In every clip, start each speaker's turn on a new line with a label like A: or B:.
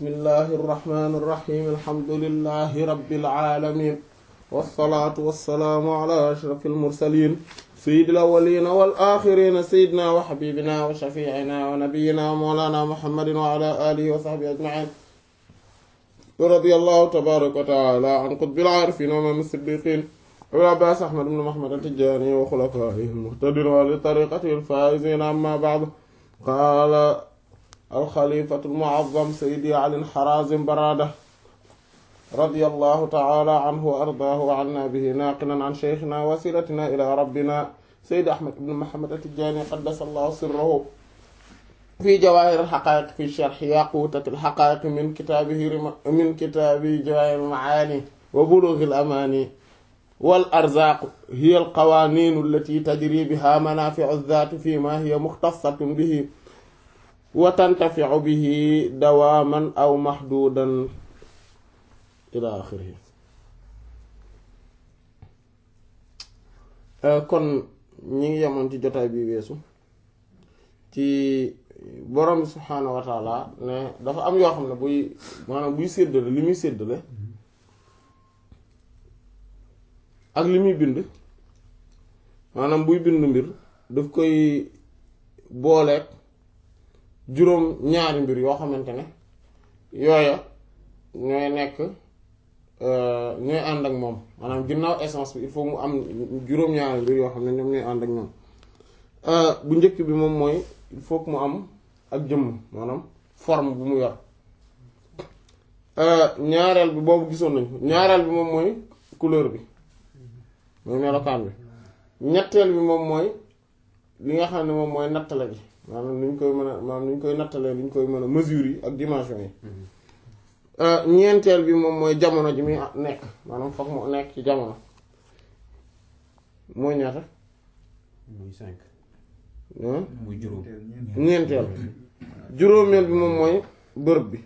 A: bismillahi irrahmani irrahim alhamdulilahi rabbil alamin wassalaatu wassalaamu ala ashraf almursalin sayyidil awwalina wal axirina sayyidina wa habibina wa shafiina wa nabiyina wa mawlana muhammadin wa ala alihi wa sahbihi ajmain radiyallahu tabaraka wa taala an qutbil aarifin wa imaam as-siddiqin abil abbaas ahmad ibn muhammad at-tijaani wa xulafaa'ihi al-muhtadiin wa li tariiqatihi al-faa'iziin amma ba'du qaala al-xaliifatu al-mu'azzam sayyidi ali al-haraazim baraada radiyallahu ta'ala anhu wa ardaahu wa annaa bihi naaqilan an shaykhinaa wa wasiilatinaa ilaa rabbinaa sayyidi ahmad ibn muhammad at-tijaani qaddasallahu sirrahu fi jawaahir al-haqaa'iq fi sharh yaquutat al-haqaa'iq min kitaabihi min kitaabi jawaahir al-macaani wa buluugh al-amaani wal arzaaq hiya al-qawaaniin allatii tajrii bihaa manaafi'u az-zaati fiimaa hiya muxtassatun bihi wa tantafi'u bihi dawaaman aw mahduudan ilaa aaxirihi kon ñi ngi yemoon ci jotaay bi weesu ci borom bi subhaanahu wa taala ne dafa am yoo xam ne buy maanaam buy séddale li muy séddale ak li muy bind maanaam buy bind mbir daf koy booleeg juróom ñaari mbir yoo xamante ne yooya ñooy nekk ñooy ànd ak moom maanaam ginnaaw essence bi il faut mu am juróom ñaari mbir yoo xam ne ñoom ñooy ànd ak ñoom bu njëkk bi moom mooy il faut que mu am ak jëmm maanaam forme bu mu yor ñaareel bi boobu gisoon nañ ñaareel bi moom mooy couleur bi mooy melokaan bi ñetteel bi moom mooy li nga xam ne moom mooy nattale bi maanaam ni ñu koy mën a maanaam ni ñu koy nattalee li ñu koy mën a mesure yi ak dimension yi ñeenteel bi moom mooy jamono ji muy nekk maanaam foog mu nekk ci jamono mooy ñaata
B: muy cinq
A: ah
B: muy juróom
A: ñeenteel juróomeel bi moom mooy bërëb bi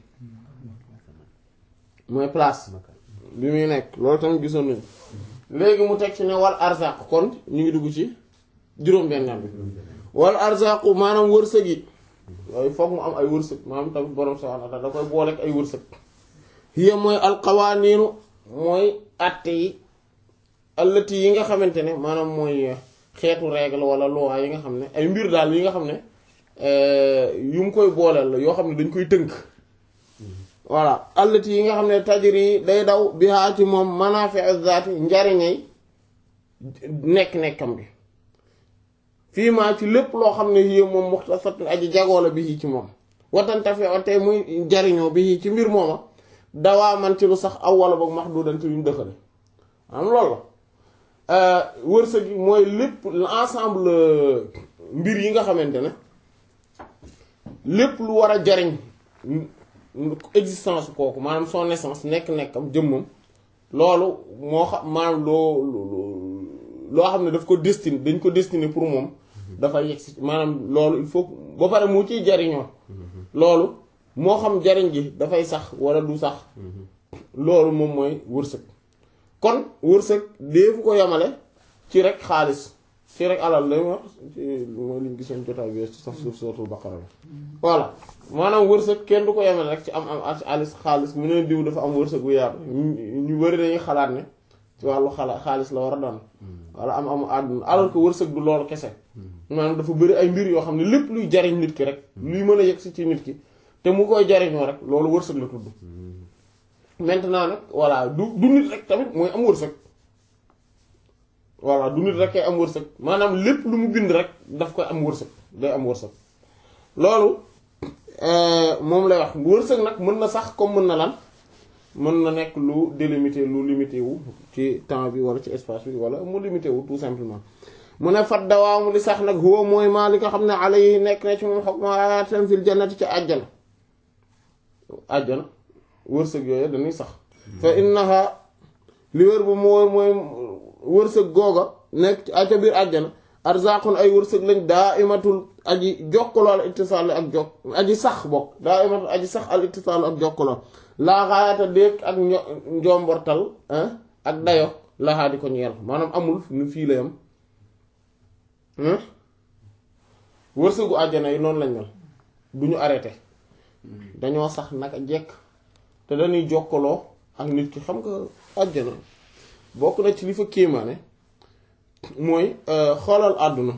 A: mooy place bi muy nekk loolu tamit gisoon nañu léegi mu teg ci ne wal arzaq kon ñu ngi dugg ci juróom-benneel bi wal arzaqu maanaam wërsëg yi yooyu foog mu am ay wërsëg maanaam tamit borom subhaanahu wa ta'aala da koy booleeg ay wërsëg hiya mooy alqawaaniinu mooy àtte yi allati yi nga xamante ne maanaam mooy xeetu règle wala loi yi nga xam ne ay mbir daal yi nga xam ne yu mu koy booleel la yoo xam ne dañ koy tënk voilà allati yi nga xam ne tajri day daw bihaa ci moom manaafi'u zaati njariñay nekk-nekkam bi fii maa ci lépp loo xam ne yii moom muxtasatun aji jagoo la bi ci moom watantafi'u tey muy jariñoo bi ci mbir mooma dawaa man ci lu sax aw wala boog mahdudan ci lu ñu dëxale am loolu la wërsëg yi mooy lépp l'ensemble mbir yi nga xamante ne lépp lu war a jariñ existence kooku maanaam son essence nekk-nekkam jëmmam loolu moo xam maanaam loo loo xam ne daf ko destiné dañ ko destiné pour moom dafa yegg si maanaam loolu il faut ba pare mu ciy jariñoo loolu moo xam jariñ gi dafay sax wala du sax loolu moom mooy wërsëg kon wërsëg deefu ko yamale ci rek xaalis ci rek alal lay wax ci mooy liñ gisoon jotaay bi ci sax suuf sootul baqara la voilà maanaam wërsëg kenn du ko yamale rek ci am am alis xaalis mu ne diw dafa am wërsëg bu yaatu ñu bari dañuy xalaat ne ci wàllu xala xaalis la war a doon wala am amu àdduna alors que wërsëg du loolu kese maanaam dafa bëri ay mbir yoo xam ne lépp luy jariñ nit ki rek luy mën a yegg si ci nit ki te mu koy jariñoo rek loolu wërsëg la tudd maintenant nag voilà du du nit rek tamit mooy am wërsëg voilà du nit rek kay am wërsëg maanaam lépp lu mu bind rek daf koy am wërsëg day am wërsëg loolu moom lay wax wërsëg nag mën na sax comme mën na lan mën na nekk lu délimité lu limité wu ci temps bi wala ci espace bi wala mu limité wu tout simplement mu ne fat dawaamu li sax nag huwa mooy maa li nga xam ne ala yi nekk na ci moom hukmu hayatin fil jannati ci àjjana àjjana wërsëg yooyu dañuy sax fa innaha li wër bu mu wër mooy wërsëg googa nekk ci ca biir àjjana arzaqun ay wërsëg lañ daa imatul aji jokkaloo al ittisaal ak jokk aji sax bokk daa imatul aji sax al ittisaal ak jokkaloo laa xaayata déeg ak njombortal ak dayo laxaa di ko ñeel maanaam amul nu fii la yam wërsëgu àjjana yi noonu lañ mel du ñu arrêté dañoo sax naka jekk te dañuy jokkaloo ak nit ki xam nga àjjana bokk na ci li fa kéemaane mooy xoolal àdduna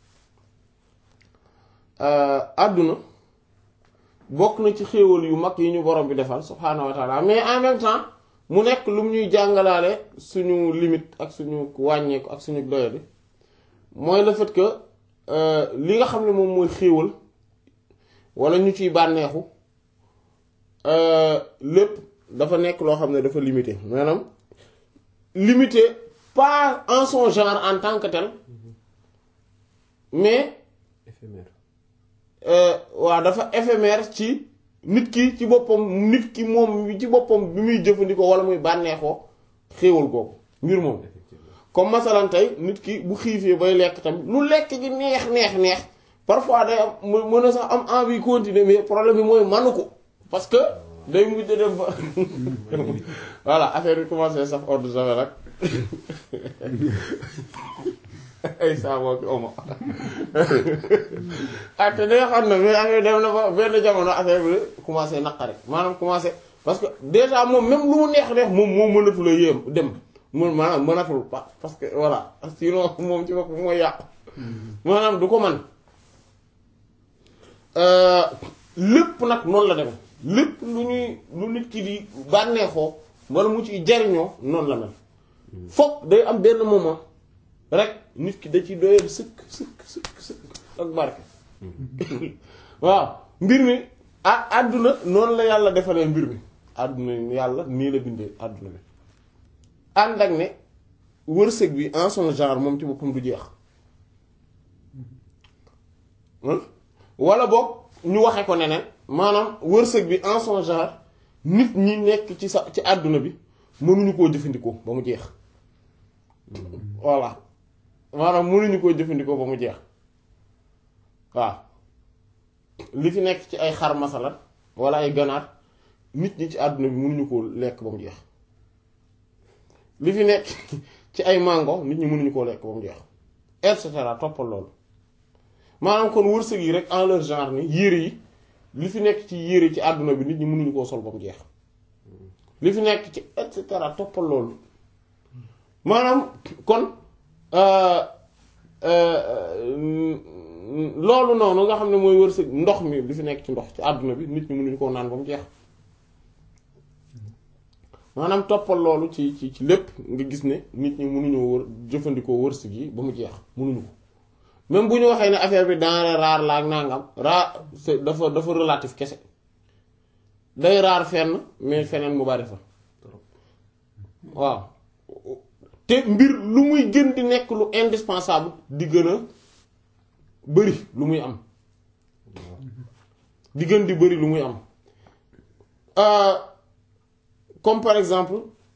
A: àdduna bokk na ci xéewal yu mag yi ñu borom bi defal subhaanahu wa taala mais en même temps mu nekk lu mu ñuy jàngalaale suñu limite ak suñu wàññeeku ak suñu doyadi mooy le fait que li nga xam ne moom mooy xéewal wala ñu ciy bànneexu lépp dafa nekk loo xam ne dafa limité maanaam limité pas en son genre en tant que tel mais
B: éphémère
A: waaw dafa éphémère ci nit ki ci boppam nit ki moom ci boppam bi muy jëfandikoo wala muy bànneexoo xéewal googu mbir moom
B: effectivement
A: comme masalan tey nit ki bu xiifee bay lekk tamit lu lekk gi neex neex neex parfois day am mu mën a sax am envie continuer mais problème bi mooy manu ko parce que day mujj dem ba voilà affaire bi commencé saf ordre de javel rek ay saaboo ki omo ah te da nga xam ne mais affaire dem na ba benn jamono affaire bi commencé naqari maanaam commencé parce que déjà moom même lu mu neex neex moom moo mënatu la yéem dem mun maanaam mënatul pa parce que voilà sinon moom ci bopp mooy yàqu maanaam du ko man lépp nag noonu la dem lépp lu ñuy lu nit ki di bànneexoo wala mu ci jariñoo noonu la mel foog day am benn moment rek nit ki da ci doyal sëkk sëkk sëkk sëkk ak barke waaw mbir mi ah àdduna noonu la yàlla defalee mbir mi àdduna yàlla nii la bindee àdduna bi ànd ak ne wërsëg bi en son genre moom ci boppam du jeex wala boog ñu waxe ko neneen maanaam wërsëg bi en son genre nit ñi nekk ci sa ci àdduna bi mënuñu koo jëfandikoo ba mu jeex voilà maanaam mënuñu koo jëfandikoo ba mu jeex waaw li fi nekk ci ay xar masalat wala ay ganaar nit ñi ci àdduna bi mënuñu koo lekk ba mu jeex li fi nekk ci ay mango nit ñi mënuñu koo lekk ba mu jeex et cetera toppal loolu maanaam kon wërsëg yi rek en leur genre ni yére yi li fi nekk ci yére ci àdduna bi nit ñi mënuñu koo sol ba mu jeex li fi nekk ci et cetera toppal loolu maanaam kon loolu noonu nga xam ne mooy wërsëg ndox mi li fi nekk ci ndox ci àdduna bi nit ñi mënuñu koo naan ba mu jeex maanaam toppal loolu ci ci ci lépp nga gis ne nit ñi mënuñoo wër jëfandikoo wërsëg yi ba mu jeex mënuñu ko même bu ñu waxee ne affaire bi denrée rare la ak nangam rare c'est dafa dafa relatif kese day rare fenn mais feneen mu bari fa waaw te mbir lu muy gën di nekk lu indispensable di gën a bari lu muy am di gën di bari lu muy am comme par exemple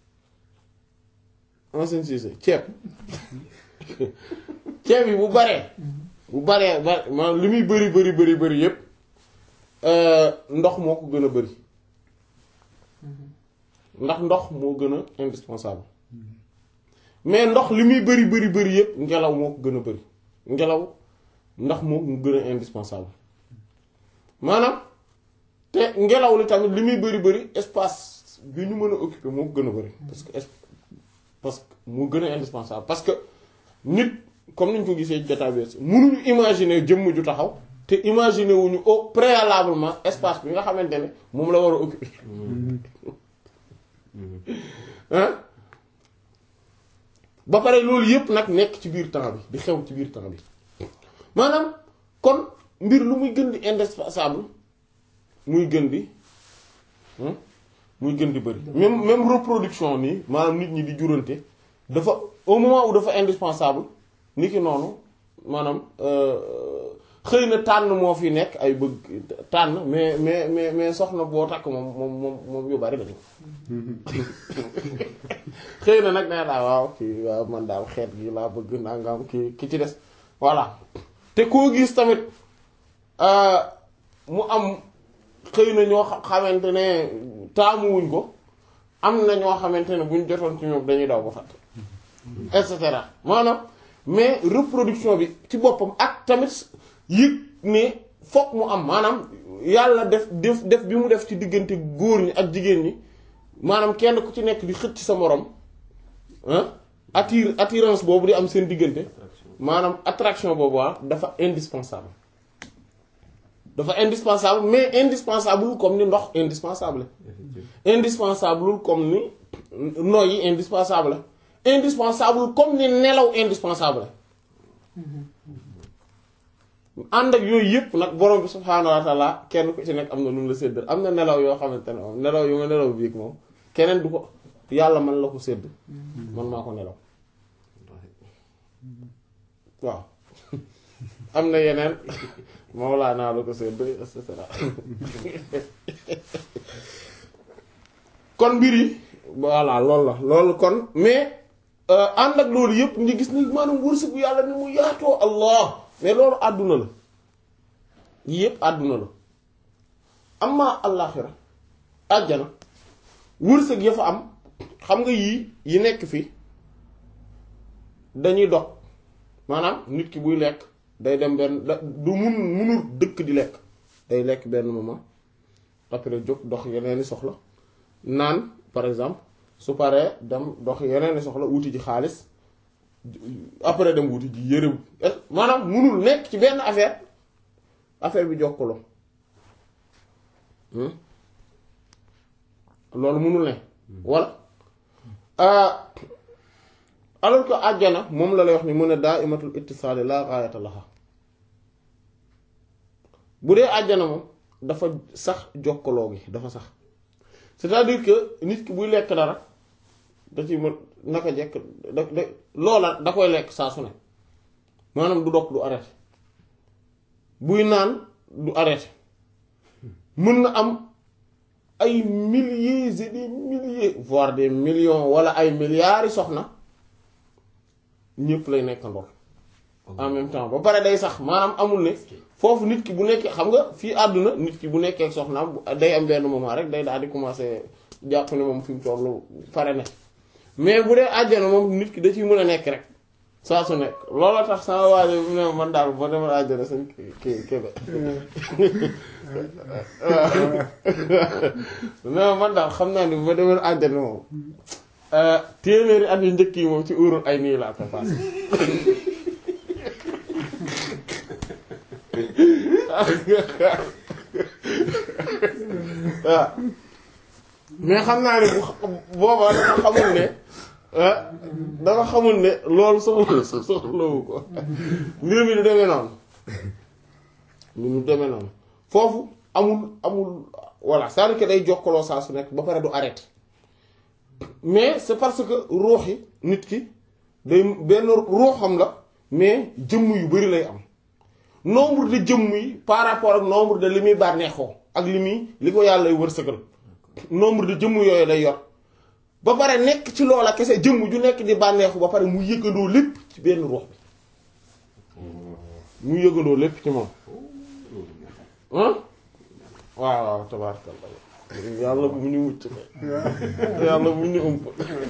A: ancien Cissé ceeb ceeb yi bu baree bu baree ba maanaam li muy bari bari bari bari yépp ndox moo ko gën a bari ndax ndox moo gën a indispensable mais ndox li muy bari bari bari yépp ngelaw moo ko gën a bari ngelaw ndax moo ko gën a indispensable maanaam te ngelaw li tamit li muy bari bari espace bi ñu mën a occuper moo ko gën a bari parce que parce que moo gën a indispensable parce que nit comme niñ ko gisee jotaay bi mënuñu imaginer jëmm ju taxaw te imaginer wuñu au préalablement espace bi nga xamante ne moom la war a occuper hein ba pare loolu yépp nag nekk ci biir temps bi di xew ci biir temps bi maanaam kon mbir lu muy gën di indispensable muy gën di muy gën di bëri même même reproduction nii maanaam nit ñi di jurante dafa au moment où dafa indispensable ni ki noonu maanaam xëy na tànn moo fi nekk ay bëgg tànn mais mais mais mais soxna boo takk moom moom moom moom yu bari lañu xëy na nag nee daa waaw kii waaw man daal xeet gi laa bëgg nangam ki ki ci des voilà te koo gis tamit mu am xëy na ñoo xamante ne taamuwuñ ko am na ñoo xamante ne buñ jotoon ci ñoom dañuy daw ba fàtte et cetera maanaam mais reproduction bi ci boppam ak tamit yëg ne fokk mu am maanaam yàlla def def def bi mu def ci diggante góor ñi ak jigéen ñi maanaam kenn ku ci nekk di xëcc sa morom ah attire attirance boobu di am seen diggante maanaam attraction boobu waa dafa indispensable dafa indispensable mais indispensable comme ni ndox indispensable indispensable comme ni noyyi indispensable indispensable comme ni nelaw indispensable ànd ak yooyu yëpp nag borom bi subhaanahu wa taala kenn ku ci nekk am na lu mu la séddal am na nelaw yoo xamante ne moom nelaw yu nga nelaw biig moom keneen du ko yàlla man la ko sédd man maa ko nelaw waaw am na yeneen Mawlaana la ko sédd et cetera kon mbir yi voilà loolu la loolu kon mais ànd ak loolu yëpp ñu gis ni maanaam wërsëg bu yàlla ni mu yaatoo allah mais loolu àdduna la yii yëpp àdduna la amma allaaxira àjjana wërsëg ya fa am xam nga yii yi nekk fii dañuy dog maanaam nit ki buy lekk day dem benn du mun munul dëkk di lekk day lekk benn moment après jóg dox yeneeni soxla naan par exemple su paree dem dox yeneeni soxla wuti ji xaalis après dem wuti ji yëre maanaam munul nekk ci benn affaire affaire bi jokkaloo loolu munul ne walla alors que àjjana moom la lay wax ni mu ne daa imatul ittisaali laa gaayata laha bu dee àjjana moom dafa sax jokkaloo gi dafa sax c'est-à-dire que nit ki buy lekk dara da ci mën naka jekk da da loola da koy lekk saa su ne maanaam du dog du arrêté buy naan du arrêté mën na am ay milliers et des milliers voire des millions wala ay milliards yi soxna ñëpp lay nekk ndox en même temps ba pare day sax maanaam amul ne foofu nit ki bu nekkee xam nga fii àdduna nit ki bu nekkee ak soxnaam day am benn moment rek day daal di commencer jàpp ne moom fi mu tollu pare na mais bu dee àjjana moom nit ki da ciy mën a nekk rek saa su nekk looloo tax sama waajo mu ne man daal boo demal àjjana sañ kii kebe waaw man daal xam naa ni boo demal àjjana moom téeméeri at yu njëkk yi moom ci urul ay nii laa ko passé waaw mais xam naa ne bu boobaa dafa xamul ne dafa xamul ne loolu soxla soxlawu ko mbir mi du demee noonu mbir mi du demee noonu foofu amul amul voilà c'est-à-dire que day jokkaloo saa su nekk ba pare du arrêté mais c'est parce que ruux yi nit ki day benn ruuxam la mais jëmm yu bari lay am nombre de jëmm yi par rapport ak nombre de li muy bànneexoo ak li muy li ko yàlla wërsëgal nombre de jëmm yooyu lay yor ba pare nekk ci loola kese jëmm ju nekk di bànneexu ba pare mu yëgandoo lépp ci benn ruux bi mu yëgandoo lépp ci moom ah waaw waaw tabaarkalla yàlla bu ñu mucc kay yàlla bu ñu ëmp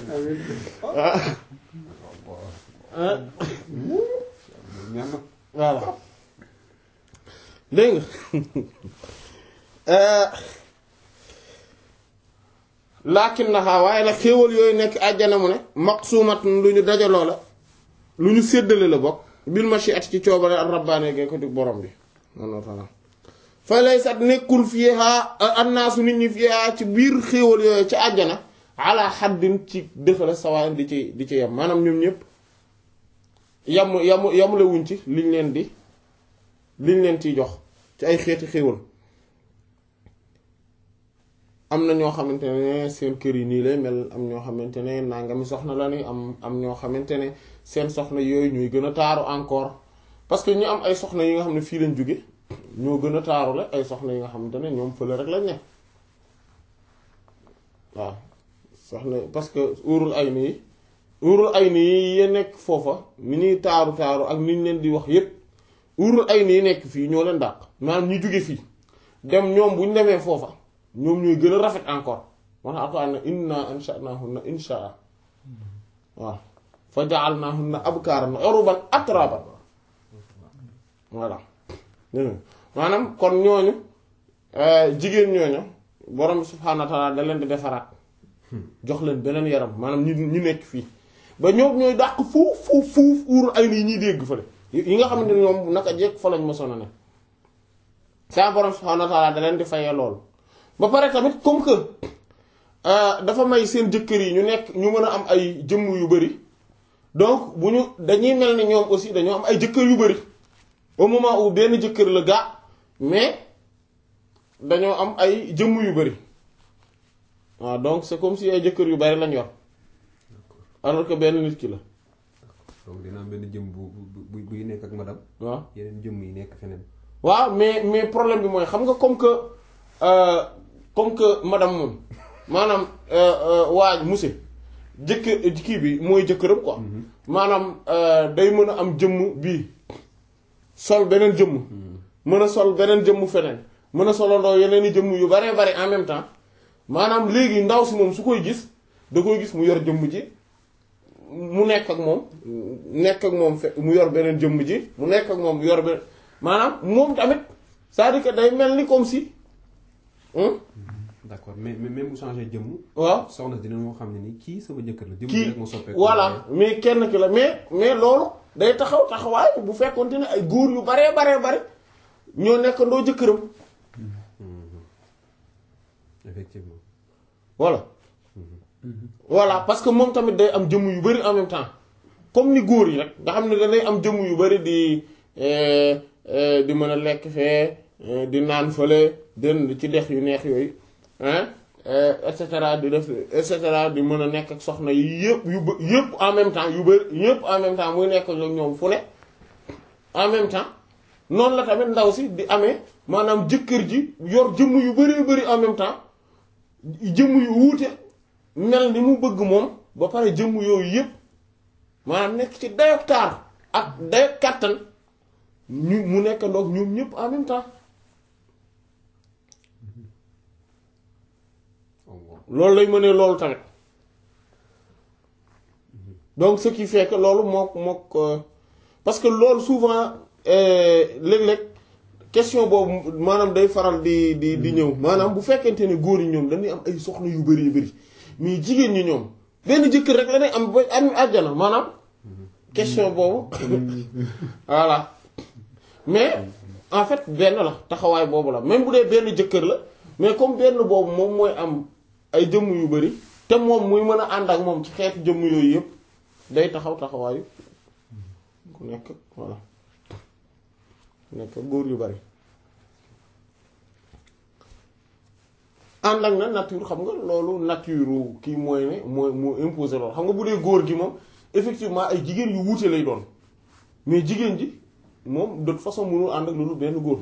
A: voilà dégg nga laakin naxaa waaye nag xéewal yooyu nekk àjjana mu ne maqsuumat lu ñu dajaloo la lu ñu séddale la bokk bil mashiati ci coobare ak rabbaane gee ko dig borom bi noonu taala fa lay sat nekkul fiihaa annaasu nit ñi fiihaa ci biir xéewal yooyu ci àjjana ala xaddin ci dëxale sawaan di ci di ci yem maanaam ñoom ñëpp yam yam yamule wuñ ci liñ leen di liñ leen ciy jox ci ay xeeti xéewal am na ñoo xamante ne seen kër yi nii lay mel am ñoo xamante ne nangami soxna la ni am am ñoo xamante ne seen soxna yooyu ñuy gën a taaru encore parce que ñu am ay soxna yi nga xam ne fii lañ jóge ñoo gën a taaru la ay soxna yi nga xamante ne ñoom fële rek lañ ne waaw soxna parce que urul ay nii urul ay nii ya nekk foofa ni ñuy taaru taaru ak ni ñu leen di wax yépp urul ay nii nekk fii ñoo leen dàq maanaam ñu jóge fii dem ñoom bu ñu demee foofa ñoom ñooy gën a rafet encore moo tax alquran ne inna ansha'nahunna insha'a waaw fa ja'alnahunna abkaran uruban atraban voilà maanaam kon ñooñu jigéen ñooñu borom bi subhaanahu wa taala da leen di defaraat jox leen beneen yaram maanaam ñu ñu nekk fii ba ñoom ñooy dàq fuuf fuuf fuuf uur ay nii ñuy dégg fële yi nga xamante ne ñoom naka jekk fa lañ mosoon a ne saa borom subhaanahu wa taala da leen di fayee loolu ba pare tamit comme que dafa may seen jëkkër yi ñu nekk ñu mën a am ay jëmm yu bari donc bu ñu dañuy mel ni ñoom aussi dañoo am ay jëkkër yu bari au moment où benn jëkkër la gaa mais dañoo am ay jëmm yu bari waaw donc c'est comme si ay jëkkër yu bari lañ yor alors que benn nit ki la
B: donc dina am benn jëm bu bu buy nekk ak madame.
A: waaw
B: yeneen jëmm yi nekk feneen.
A: waaw mais mais problème bi mooy xam nga comme que comme que madame moom maanaam waa monsieur jëkkër kii bi mooy jëkkëram quoi maanaam day mën a am jëmm bii sol beneen jëmm mën a sol beneen jëmm feneen mën a solandoo yeneen i jëmm yu baree bari en même temps maanaam léegi ndaw si moom su koy gis da koy gis mu yor jëmm ji mu nekk ak moom nekk ak moom fe mu yor beneen jëmm ji mu nekk ak moom yor beneen maanaam moom tamit c'est-à-dire que day mel ni comme si
B: d'accord mais mais même bu changé jëmm.
A: waaw
B: soxna dina moo xam ne ni kii sama jëkkër la. jëmm
A: kii
B: rek moo soppeeku.
A: voilà mais kenn ki la mais mais loolu day taxaw taxawaay bu fekkonte ne ay góor yu baree baree bare ñoo nekk ndoo jëkkëram
B: effectivement.
A: voilà voilà parce que moom tamit day am jëmm yu bari en même temps comme ni góor yi rek nga xam ne danay am jëmm yu bari di di mën a lekk fee di naan fële den ci dex yu neex yooyu hein et cetera di def et cetera di mën a nekk ak soxna yi yëpp yu bë- yëpp en même temps yu bari yëpp en même temps muy nekk ak ñoom fu ne en même temps noonu la tamit ndaw si di amee maanaam jëkkër ji yor jëmm yu bari bari en même temps jëmm yu wuute mel ni mu bëgg moom ba pare jëmm yooyu yëpp maanaam nekk ci dayok taar ak dayok kàttan ñu mu nekk ndoog ñoom ñëpp en même temps loolu lay mënee loolu tamit donc ce qui fait que loolu mook mook parce que loolu souvent léeg-léeg question boobu maanaam day faral di di di ñëw maanaam bu fekkente ne góor yi ñoom dañuy am ay soxna yu bari yu bari mais jigéen ñi ñoom benn jëkkër rek la day am ba am àjjana maanaam question boobu voilà mais en fait benn la taxawaay boobu la même bu dee benn jëkkër la mais comme benn boobu moom mooy am ay jëmm yu bari te moom muy mën a ànd ak moom ci xeetu jëmm yooyu yëpp day taxaw taxawaayu ku nekk voilà ku nekk góor yu bari ànd ak na nature xam nga loolu nature kii mooy ne mooy moo imposer loolu xam nga bu dee góor gi moom effectivement ay jigéen yu wuute lay doon mais jigéen ji moom de toute façon mënul ànd ak loolu benn góor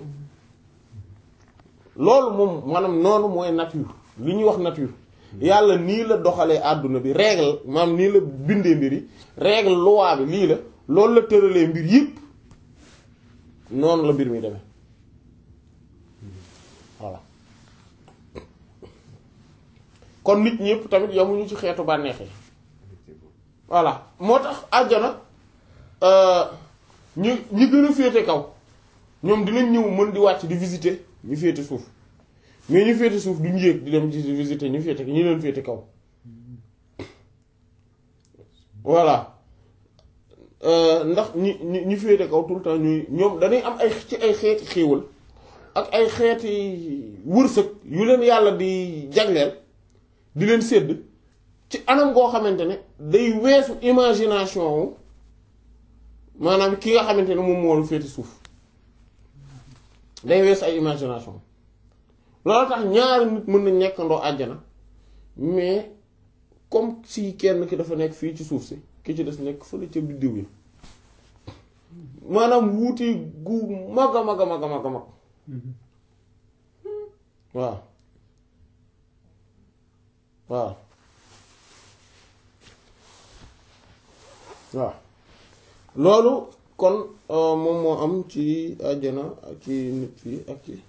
A: loolu moom maanaam noonu mooy nature li ñuy wax nature yàlla nii la doxalee àdduna bi règle maanaam nii la bindee mbir yi règle loi bi lii la loolu la tëralee mbir yëpp noonu la mbir mi demee voilà kon nit ñëpp tamit yamuñu ci xeetu bànneexee voilà moo tax àjjana ñu ñi gën a féete kaw ñoom dinañ ñëw mën di wàcc di visiter ñu féete suuf mais ñu féete suuf duñu yéeg di dem ci visiter ñu féete ñu leen féete kaw voilà ndax ñi ñi ñu féete kaw tout le temps ñuy ñoom dañuy am ay ci ay xeeti xéewal ak ay xeeti wërsëg yu leen yàlla di jagleel di leen sédd ci anam goo xamante ne day weesu imagination wu maanaam ki nga xamante ne moom moo la féete suuf day weesu ay imagination loolu tax ñaari nit mën nañ nekkandoo àjjana mais comme si kenn ki dafa nekk fii ci suuf si ki ci des nekk fële ca biddiw yi maanaam wuuti gu mag a mag a mag a mag a mag waaw waaw waaw loolu kon moom moo am ci àjjana ak ci nit fii ak ci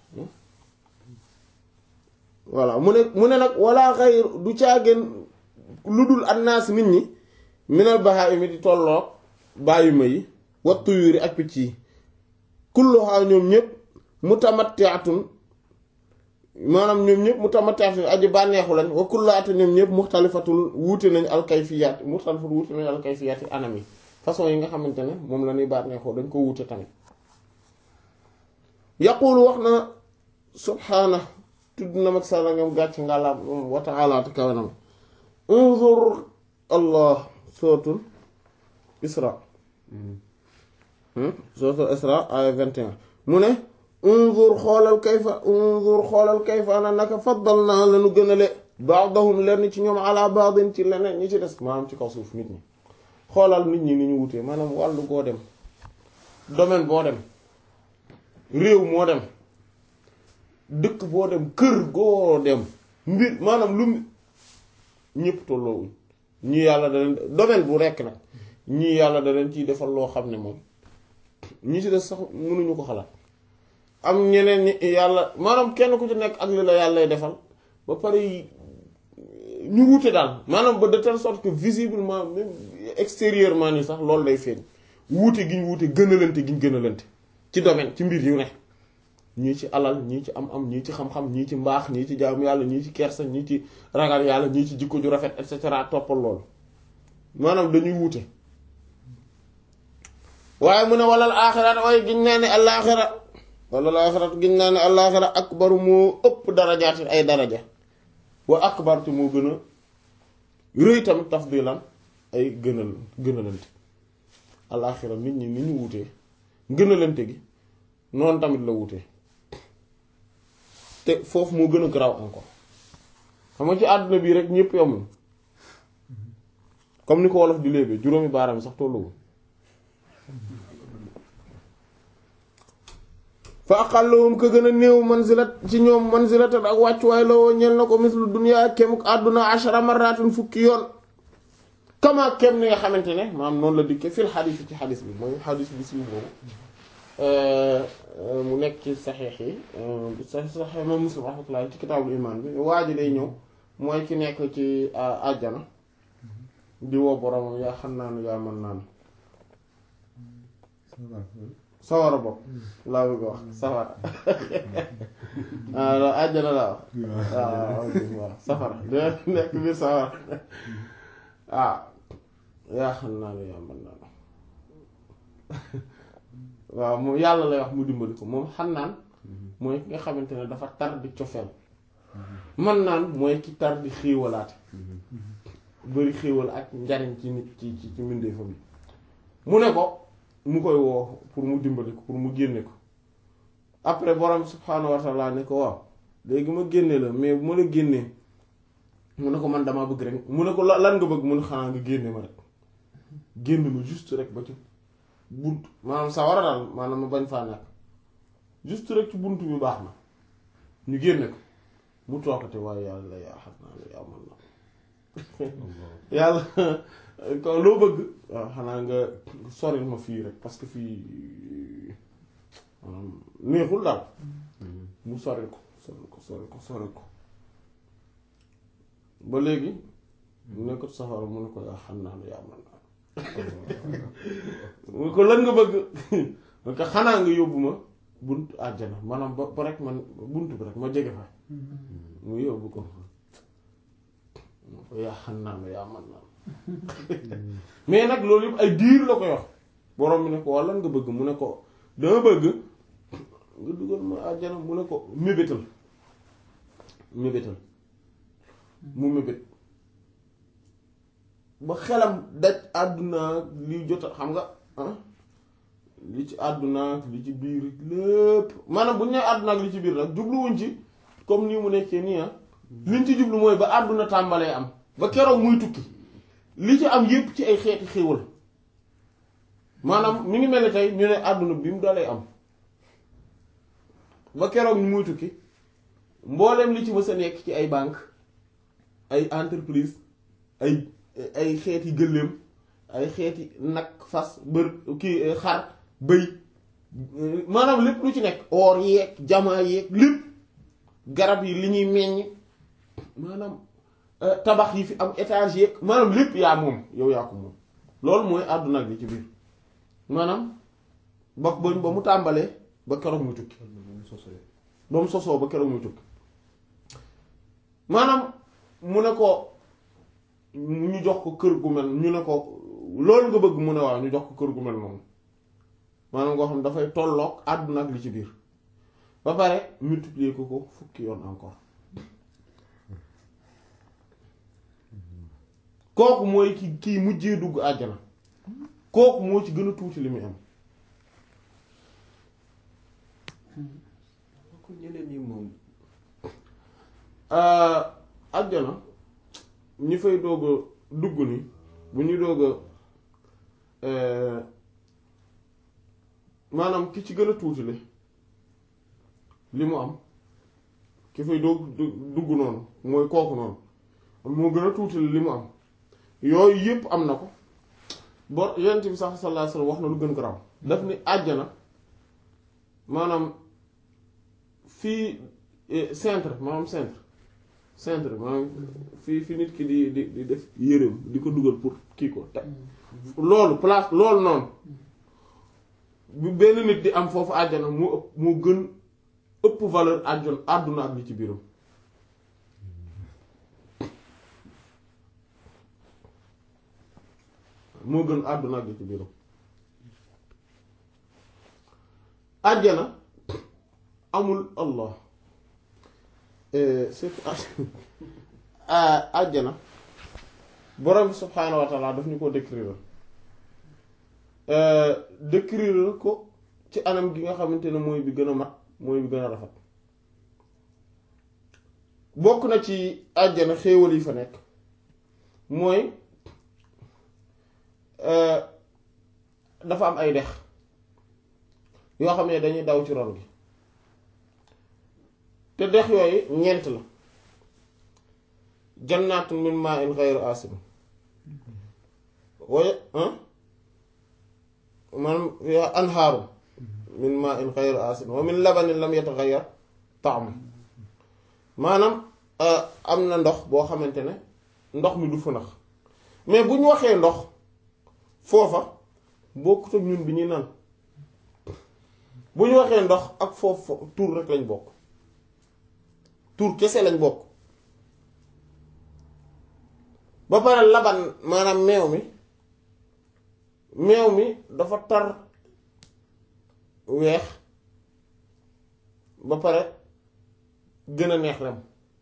A: voilà mu ne mu ne nag walla xayr du caageen lu dul annaas nit ñi minal bahaa'imi di tolloog bàyyima yi wa tuyuri ak picc yi kulluha ñoom ñépp mutamatti'atun maanaam ñoom ñëpp mutamatti'atun aji bànneexu lañ wa kullaatu ñoom ñëpp muxtalifatul wuute nañ alkayfiyaat muxtalifatul wuute nañ alkayfiyaat yi anam yi façon yi nga xamante ne moom la ñuy bànneexoo dañ ko wuute tamit yaqulu wax na subhaana tudd na mag sala ngam gàcc ngàlla wa ta'ala te kawe na ma unzur allah suratul isra suratul isra aya 21 mu ne unzur xoolal kayfa unzur xoolal kayfa ana naka faddal naa lanu gënale ba'dahum lenn ci ñoom ala ba'din ci leneen ñi ci des maanaam ci kaw suuf nit ñi xoolal nit ñi ni ñu wutee maanaam wàllu goo dem domaine boo dem réew moo dem dëkk boo dem kër goo dem mbir maanaam lu ñëpp tolloowuñ ñii yàlla da leen domaine bu rekk nag ñii yàlla da leen ciy defal loo xam ne moom ñi ci des sax mënuñu ko xalaat am ñeneen ñi yàlla maanaam kenn ku ci nekk ak li la yàllay defal ba pare ñu wute daal maanaam ba de telle sorte que visiblement même extérieurement ni sax loolu day feeñ wuute gi ñu wuute gënalante gi ñu gënalante ci domaine ci mbir yu ne ñii ci alal ñii ci am-am ñii ci xam-xam ñii ci mbaax ñii ci jaamu yàlla ñii ci kersa ñii ci ragal yàlla ñii ci jikko ju rafet et cetera toppal loolu maanaam dañuy wuute waaye mu ne walal aaxirat waaye giñ naa ne alaaxira walal aaxirat giñ naa ne alaaxira akbaru moo ëpp darajaati ay daraja wa akbar te moo gën a rëy tamit tafdilan ay gënal gënalante alaaxira nit ñi ni ñu wutee gënalante gi noonu tamit la wutee te foofu moo gën a garaaw encore xam nga ci àdduna bii rek ñëpp yomul comme ni ko wolof di léebee juróomi baaraam yi sax tolluwul fa aqalluhum ka gën a néew manzilat ci ñoom manzilatan ak wàccuwaay la woo ñel na ko mislu dunya kem àdduna ashara marratin fukki yoon kama kem ni nga xamante ne maam noonu la dikkee fil xadis ci xadis bi mooy xadis bi siiw boobu mu nekk ci saxiix yi saxiix moom muslim rahmatullah ci kitaabul iman bi waa ji day ñëw mooy ki nekk ci àjjana di woo boromam yaa xam naanu yaa mën naanu sawara bopp laa bëgg wax safara waaw àjjana laa wax waaw waaw safara dina nekk biir safara waaw yaa xam naanu yaa mën naanu waaw moom yàlla lay wax mu dimbali ko moom xam naan mooy ki nga xamante ne dafa tar di cofeel man naan mooy ki tar di xéewalaate bari xéewal ak njariñ ci nit ci ci ci mbindeefam yi mu ne ko mu koy woo pour mu dimbali ko pour mu génne ko après borom subhaanahu wa taala ne ko waaw léegi ma génne la mais bu ma la génnee mu ne ko man damaa bëgg rek mu ne ko lan nga bëgg mu ne xanaa nga génne ma rek génn ma juste rek ba ci bunt maanaam sa war a daal maanaam ma bañ faa nekk juste rek ci bunt bi baax na ñu génne ko mu toogate waaye yàlla yaa xam naa la yaa mën na yàlla ko loo bëgg waaw xanaa nga soril ma fii rek parce que fii maanaam neexul daal mu soril ko soril ko soril ko soril ko ba léegi mu nekkut safara mu ne ko yaa xam naa la yaa mën naa mu ko lan nga bëgg man ko xanaa nga yóbbu ma bunt àjjana maanaam ba ba rek man bunt bi rek ma jege fa mu yóbbu ko mu ko yaa xam naa la yaa mën naa mais nag loolu yëpp ay diir la koy wax borom bi ne ko waa lan nga bëgg mu ne ko dama bëgg nga dugal ma àjjana mu ne ko mébétal mébétal mu mébét ba xelam daj àdduna li jot xam nga li ci àdduna li ci biir lépp maanaam bu ñu nee àdduna ak li ci biir nag jubluwuñ ci comme nii mu nekkee nii ah liñ ci jublu mooy ba àdduna tàmbalee am ba keroog muy tukki li ci am yépp ci ay xeeti xéewal maanaam mi ngi mel ni tey ñu ne àdduna bi mu dalee am ba keroog ñu muy tukki mbooleem li ci mës a nekk ci ay banque ay entreprise ay ay xeeti gëléem ay xeeti nag fas bër kii xar bëy maanaam lépp lu ci nekk or yeeg jamaa yeeg lépp garab yi li ñuy meññ maanaam tabax yi fi am étage yeeg maanaam lépp yaa moom yow yaa ko moom loolu mooy àdduna ak li ci biir maanaam ba ba mu tàmbalee ba keroog muy tukki ba mu sosoo ba keroog muy tukki maanaam mu ne ko ñu jox ko kër gu mel ñu ne ko loolu nga bëgg mu ne waaw ñu jox ko kër gu mel noonu maanaam ngoo xam dafay tolloog àdduna ak li ci biir ba pare multiplier ko ko fukki yoon encore kooku mooy ki kii mujjee dugg àjjana kooku moo ci gën a tuuti li muy am
B: ko ñeneen ñi moom
A: àjjana ñi fay doog a dugg ni bu ñuy doog a maanaam ki ci gën a tuuti li li mu am ki fay doog dugg noonu mooy kooku noonu moo gën a tuuti li mu am yooyu yépp am na ko bo yonent bi sax sallallahu alayhi wasallam wax na lu gën garaaw daf ni àjjana maanaam fii centre maanaam centre centre maanaam fii fi nit ki di di di def yéreem di ko dugal pour kii ko teg loolu place loolu noonu bu benn nit di am foofu àjjana moo ëpp moo gën ëpp valeur àjjon àdduna ak li ci biiram moo gën àdduna ak li ci biiram àjjana amul allah c'est àjjana borom bi subhaanahu wa taala daf ñu ko décrire décrire ko ci anam gi nga xamante ne mooy bi gën a mat mooy bi gën a rafet bokk na ci àjjana xéewal yi fa nekk mooy dafa am ay dex yoo xam ne dañuy daw ci ron gi te dex yooyu ñeent la jannaatun min ma'in ghayri asin waaye maanaam anhaaru min ma'in ghayri asin wa min labanin lam yataghayyar ta'mu maanaam am na ndox boo xamante ne ndox mi du fënax mais bu ñu waxee ndox foofa bokkut ak ñun bi ñuy naan bu ñu waxee ndox ak foofu tur rek lañ bokk tur kese lañ bokk ba pare laban maanaam meew mi meew mi dafa tar weex ba pare gën a neex lem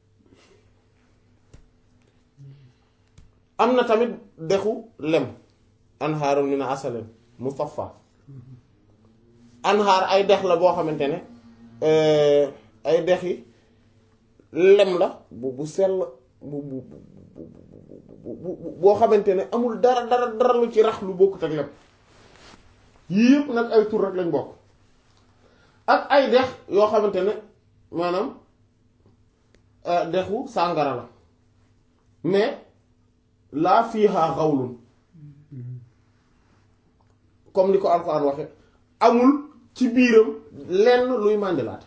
A: am na tamit dexu lem anhaaru min asalin musaffa anhaar ay dex la boo xamante ne ay dex yi lem la bu bu sell bu bu bu boo xamante ne amul dara dara dara lu ci rax lu bokkut ak lem yii yëpp nag ay tur rek lañ bokk ak ay dex yoo xamante ne maanaam dexu sàngara la mais laa fiihaa xawlun comme ni ko Alxuraan waxe amul ci biiram lenn luy màndilaate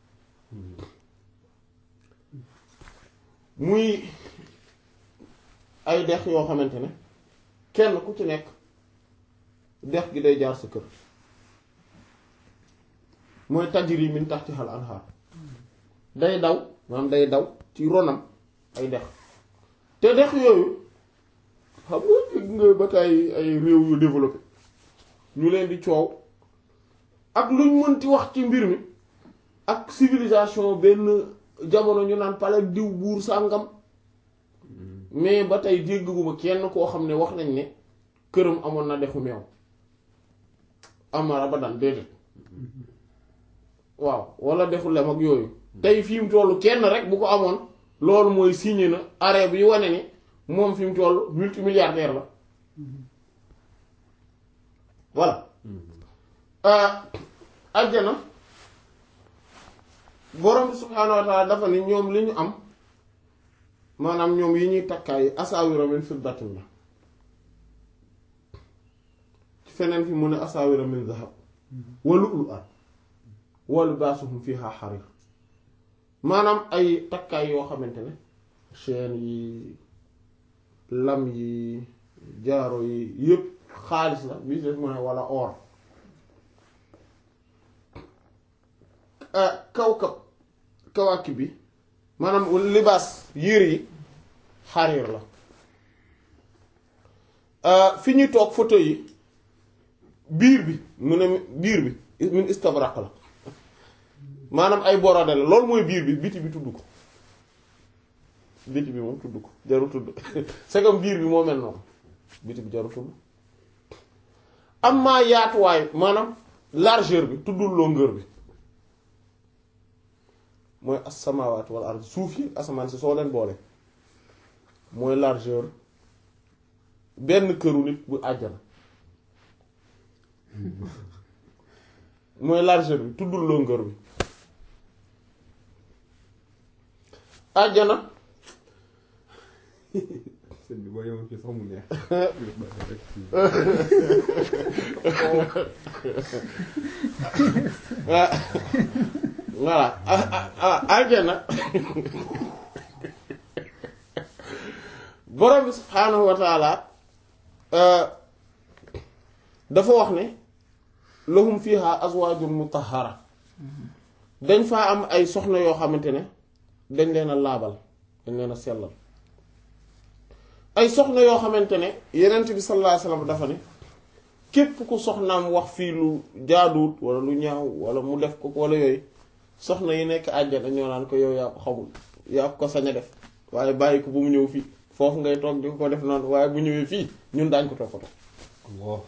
A: muy ay dex yoo xamante ne kenn ku ci nekk dex gi day jaar sa kër mooy tajri min tahtihal anhar day daw maanaam day daw ci ronam ay dex te dex yooyu xam nga dégg nga ba tey ay réew yu développé ñu leen di coow ak luñ mënti wax ci mbir mi ak civilisation benn jamono ñu naan pale diw buur sàngam mais ba tey dégguma kenn koo xam ne wax nañ ne këram amoon na dexu meew amara ba daan déedéet waaw wala dexu lem ak yooyu tey fi mu toll kenn rek bu ko amoon loolu mooy signé na arrêt bi wane ni moom fi mu toll multimilliardaire la voilà ajjana borom bi subhaanahu wa taala dafa ni ñoom li ñu am maanaam ñoom yi ñuy takkaay asaawira min fiddatin la ci feneen fi mu ne asaawira min zahab wa lu'lu'an wa libaasuhum fiha xarir maanaam ay takkaay yoo xamante ne chaîne yi lam yi jaaro yi yépp xaalis la bi def mu ne wala or kawkab kawaaki bi maanaam libaas yére yi xariir la fi ñuy toog photo yi biir bi mu ne biir bi min istabraq la maanaam ay borode la loolu mooy biir bi biti bi tudd ko biti bi moom tudd ko jaru tudd c'est comme biir bi moo mel noonu biti bi jaru tudd am maa yaatuwaay maanaam largeur bi tuddul longueur bi mooy as-samaawaat wal ard suuf yi asamaan si soo leen boole mooy largeur benn këru nit bu àjjana mooy largeur bi tuddul longueur bi àjjana
B: sëñ bi boo yemoon fii sax mu neex.
A: voilà àjjana borom bi subhaanahu wa taala dafa wax ne lahum fiha azwaajun mutahhara dañ faa am ay soxna yoo xamante ne dañ leen a laabal dañ leen a sellal ay soxna yoo xamante ne yenent bi sallallahu alayhi wasallam dafa ne képp ku soxnaam wax fii lu jaaduwut wala lu ñaaw wala mu def ko wala yooyu soxna yi nekk àjjana ñoo naan ko yow yaa ko xamul yaa ko sañ a def waaye bàyyi ko bu mu ñëw fii foofu ngay toog di ko def noonu waaye bu ñëwee fii ñun daañ ko toppatoo
B: Allah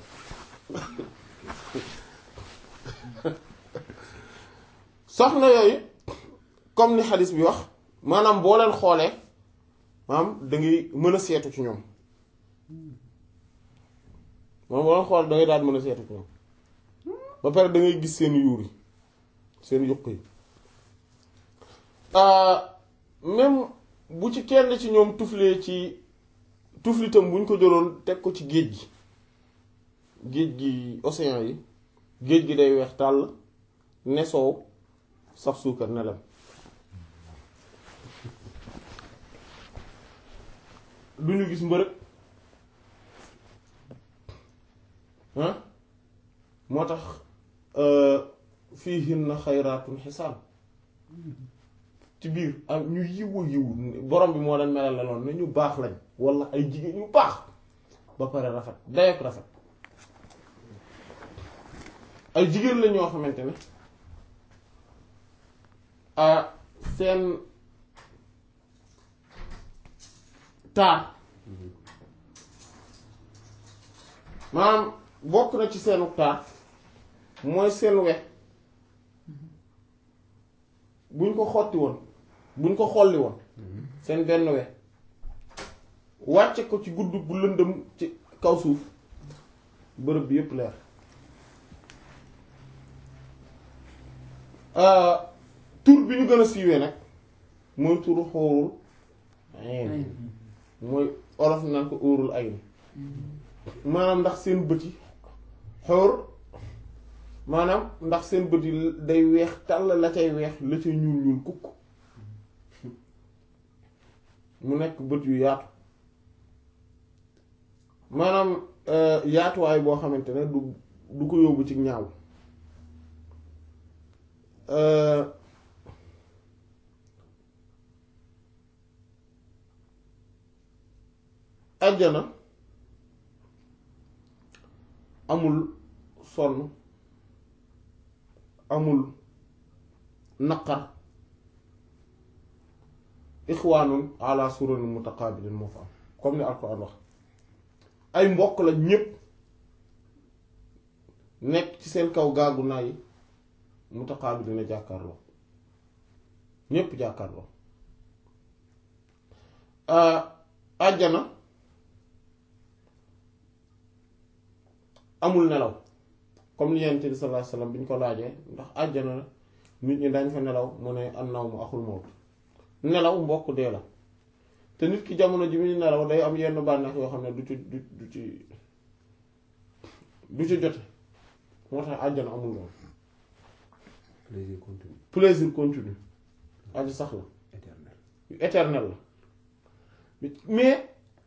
A: soxna yooyu comme ni xadis bi wax maanaam boo leen xoolee maanaam da ngay mën a seetu ci ñoom maanaam boo leen xool da ngay daal mën a seetu ci ñoom ba pare da ngay gis seen yuur yi seen yuq yi même bu ci kenn ci ñoom tuflee ci tuflitam bu ñu ko jëloon teg ko ci géej gi géej gi océan yi géej gi day weex tàll ne soow saf suukar ne lem du ñu gis mbërëg ah moo tax fiihinna xayraatun xisaab ci biir am ñu yiwu yiwu borom bi moo leen melal la noonu ne ñu baax lañ wala ay jigéen ñu baax ba pare rafet dayak rafet ay jigéen la ñoo xamante ne ah seen taar maanaam bokk na ci seenu taar mooy seen we buñ ko xotti woon buñ ko xolli woon seen benn we wàcce ko ci gudd bu lëndëm ci kaw suuf bërëb bi yépp leer tur bi ñu gën a siiwee nag mooy turu xóorul ayn mooy olof naan ko óorul ayn maanaam ndax seen bët yi xóor maanaam ndax seen bët yi day weex tàll la cay weex la cay ñuul ñuul kukk mu nekk bët yu yaatu maanaam yaatuwaay boo xamante ne du du ko yóbbu ci ñaaw ajjana amul sonn amul naqar ixwaanun ala sururin mutaqabilin moo fa am comme ni alquran wax ay mbokk la ñépp nekk ci seen kaw gaagu naa yi mutaqabilin jàkkaarloo ñépp jàkkaarloo àjjana amul nelaw comme li Yonent bi sallallahu alayhi wasallam bi ñu ko laajee ndax àjjana nit ñi dañ fa nelaw mu ne an-nawmu axul mawt nelaw mbokk dee la te nit ki jamono ji muy nelaw day am yenn bànneex yoo xam ne du ci du du ci du ci jote moo tax àjjana amul loolu
B: plaisir continu
A: plaisir continu aji sax la
B: éternel
A: éternel la mais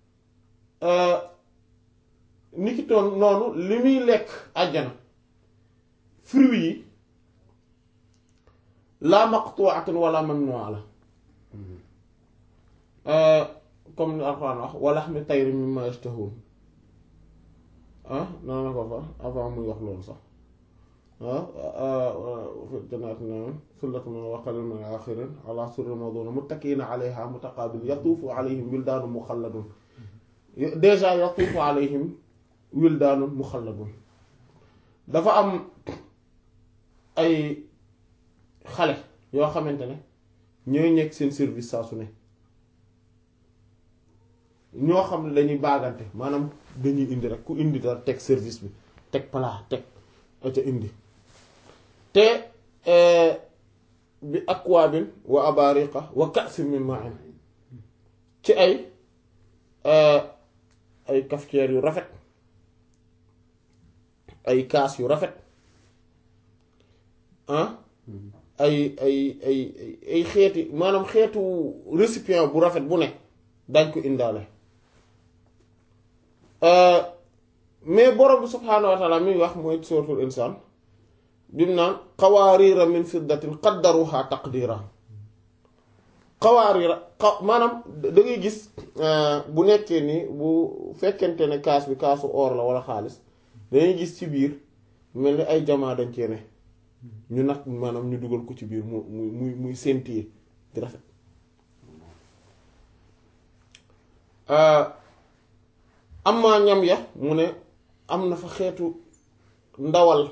A: ni ki toon noonu li muy lekk àjjana fruits yi la maqtu'atun wala mamnu'a la comme ni Alxuraan wax wa lahmi tayrin mimma yashtahun ah noonu la ko fa avant muy wax loolu sax ah fi jannaati na'im sullatun wa qalilun min al-aaxirin ala surrin mawduuna muttaki'iina alayha mutaqaabiliin yatuufu alayhim wildaanun muxalladun déjà yatuufu alayhim wildaanun muxalladun dafa am ay xale yoo xamante ne ñooy nekk seen service saa su ne ñoo xam ne dañuy baagante maanaam dañuy indi rek ku indi dara teg service bi teg plat teg ca indi te bi akwaabin wa abariqa wa ka'sin min ma'in ci ay ay cafetière yu rafet ay kaas yu rafet ah ay ay ay ay xeeti maanaam xeetu récipient bu rafet bu nekk dañ ko indaale mais borom bi subhaanahu wa taala mi wax mooy suratul insaan bi mu naan qawaariira min fiddatin qaddaruha taqdira qawaariira xa maanaam da ngay gis bu nekkee ni bu fekkente ne kaas bi kaasu or la wala xaalis dangay gis ci biir mel ni ay jamaa dañ cee ne ñu nag maanaam ñu dugal ko ci biir mu muy muy muy séntiyee di rafet amma ñam ya mu ne am na fa xeetu ndawal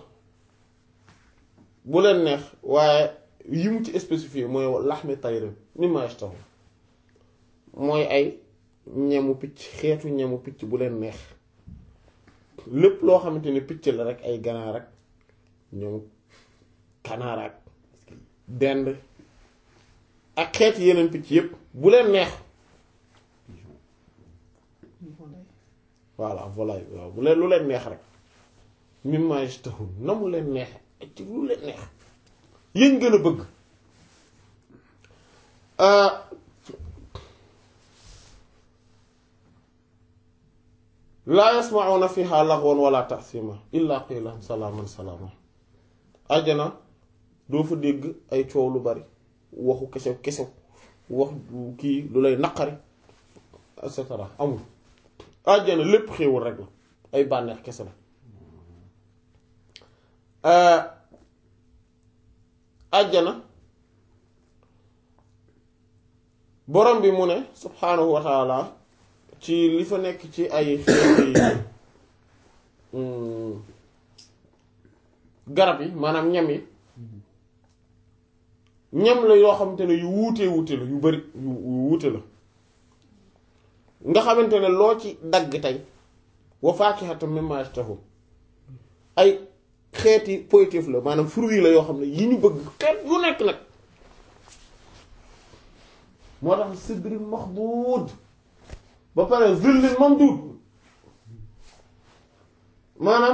A: bu leen neex waaye yi mu ci spécifié mooy laxmi tayrin mimma yashtahu mooy ay ñemu picc xeetu ñemu picc bu leen neex lépp loo xamante ne picc la rek ay ganaar rek ñoom kanaar ak dend ak xeeti yeneen picc yépp bu leen neex voilà volaille waaw bu leen lu leen neex rek mimma yashtahun na mu leen neex ci lu leen neex yéen gën a bëgg laa yasma'una fiha laghwan wala ta'sima illa qilan salaaman salaama àjjana doo fa dégg ay coow lu bari waxu kesew kesew wax kii lu lay naqari et cetera amul àjjana lépp xéewal rek la ay bànneex kese la àjjana borom bi mu ne subhaanahu wa taala ci li fa nekk ci ay xeeti garab yi maanaam ñam yi ñam la yoo xamante ne yu wuutee wuute la yu bari yu wuute la nga xamante ne loo ci dagg tey wa faakihatan mimma yashtahun ay xeeti positif la maanaam fruit la yoo xam ne yi ñu bëgg xeet yu nekk nag moo tax sidrin maxduud ba pare zillin mamduud maanaam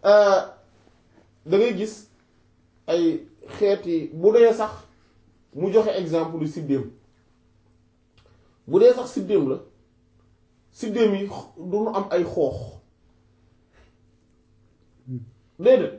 A: da ngay gis ay xeeti bu dee sax mu joxe exemple lu siddéem bu dee sax siddéem la siddéem yi du ñu am ay xoox déedéet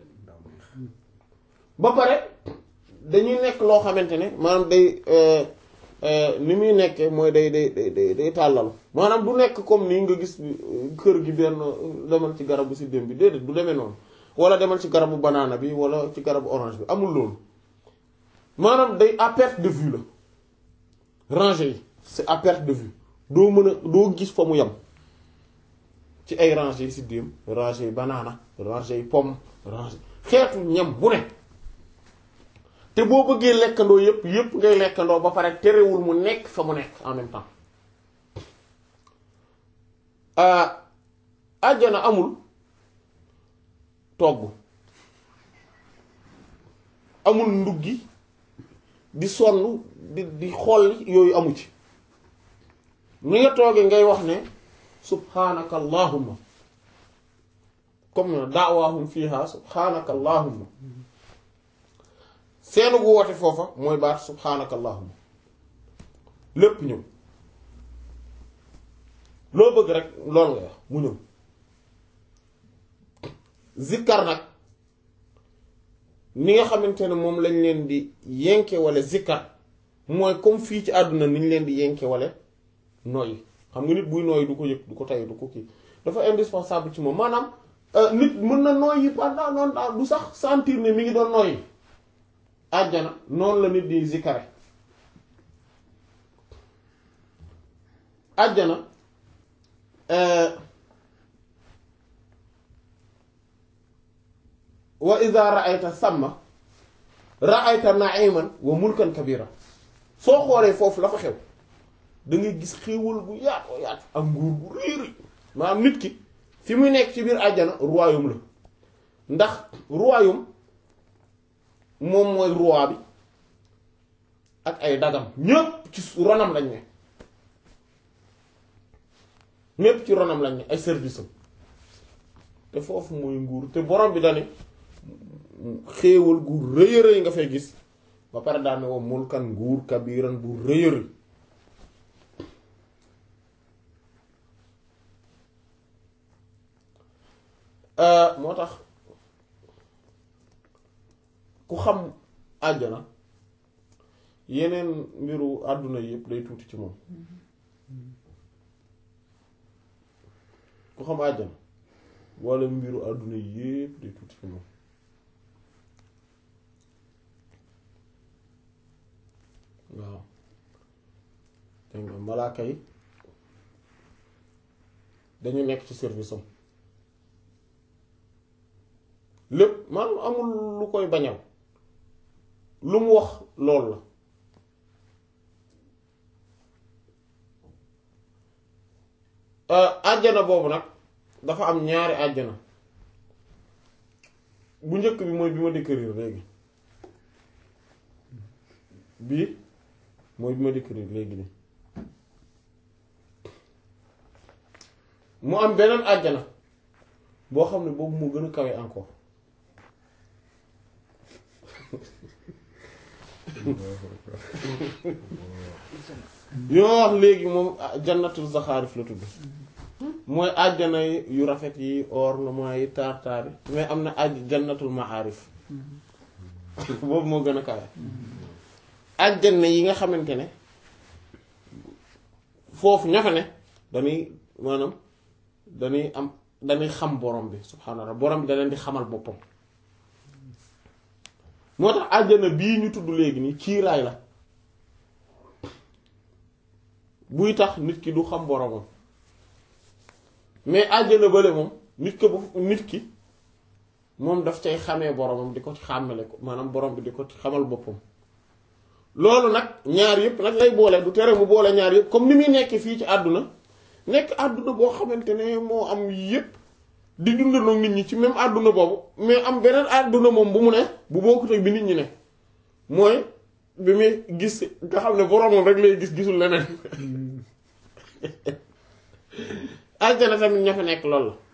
A: ba pare dañuy nekk loo xamante ne maanaam day ni muy nekkee mooy day day day day tàllalu maanaam du nekk comme nii nga gis kër gi benn demal ci garabu siddéem bi déedéet du demee noonu wala demal ci garabu banaana bi wala ci garabu orange bi amul loolu maanaam day à perte de vue la rangée yi c'est à perte de vue doo mën a doo gis fa mu yem ci ay rangées yi siddéem rangées yi banaana rangées yi pomme rangées xeetu ñam bu ne te boo bëggee lekkandoo yépp yépp ngay lekkandoo ba pare terewul mu nekk fa mu nekk en même temps àjjana amul togg amul nduggi di sonn di di xool yooyu amu ci ni nga toogee ngay wax ne subhanaka allahumma comme na daawaahum fiha subhanaka allahumma seenu gu woote foofa mooy baat subhanaka allahumma lépp ñëw loo bëgg rek loolu nga wax mu ñëw zikkar nag ni nga xamante ne moom lañ leen di yenke wala zikkar mooy comme fii ci àdduna ni ñu leen di yenke wale noyyi xam nga nit buy nooyi du ko yëg du ko tay du ko kii dafa indispensable ci moom maanaam nit mën na nooyi pendant noonu daal du sax sentir ne mi ngi doon nooyi àjjana noonu la nit di zikare àjjana wa idha ra'ayta samma ra'ayta na'iman wa mulkan kabira soo xoolee foofu la fa xew da ngay gis xéewal bu yaatoo yaatu ak nguur bu réeri maanaam nit ki fi muy nekk ci biir àjjana royaume la ndax royaume moom mooy roi bi ak ay dagam ñépp ci ronam lañ ne ñépp ci ronam lañ ne ay service am te foofu mooy nguur te borom bi dane xéewal gu rëy a rëy nga fay gis ba pare daane woo mulkan nguur kabiran bu rëy a rëy moo tax ku xam àjjana yeneen mbiru àdduna yëpp day tuuti ci moom ku xam àjjana walla mbiru àdduna yëpp day tuuti ci moom waaw dégg nga malaaka yi dañu nekk ci service am lépp maanaam amul lu koy bañal lu mu wax loolu la àjjana boobu nag dafa am ñaari àjjana bu njëkk bi mooy bi ma décrire léegi bii mooy bi ma décrire léegi nii mu am beneen àjjana boo xam ne boobu moo gën a kawe encore yoo wax léegi moom jannatul zaxaarif la tudd mooy àjjana yu rafet yi ornement yi taar-taar yi mais am na àjj jannatul maarif boobu moo gën a kawe àjjana yi nga xamante ne foofu ña fa ne dañuy maanaam dañuy am dañuy xam borom bi subhaanallah borom bi da leen di xamal boppam moo tax àjjana bii ñu tudd léegi nii kiiraay la buy tax nit ki du xam boromam mais àjjana bële moom nit ko bu nit ki moom daf cay xamee boromam di ko xàmmale ko maanaam borom bi di ko xamal boppam loolu nag ñaar yëpp nag lay boole du tere mu boole ñaar yëpp comme ni muy nekk fii ci àdduna nekk àdduna boo xamante ne moo am yëpp di dundandoo nit ñi ci même àdduna boobu mais am beneen àdduna moom bu mu ne bu bokkut ak bi nit ñi ne mooy bi muy gis nga xam ne boromam rek lay gis gisul leneen àjjana tamit ña fa nekk loolu la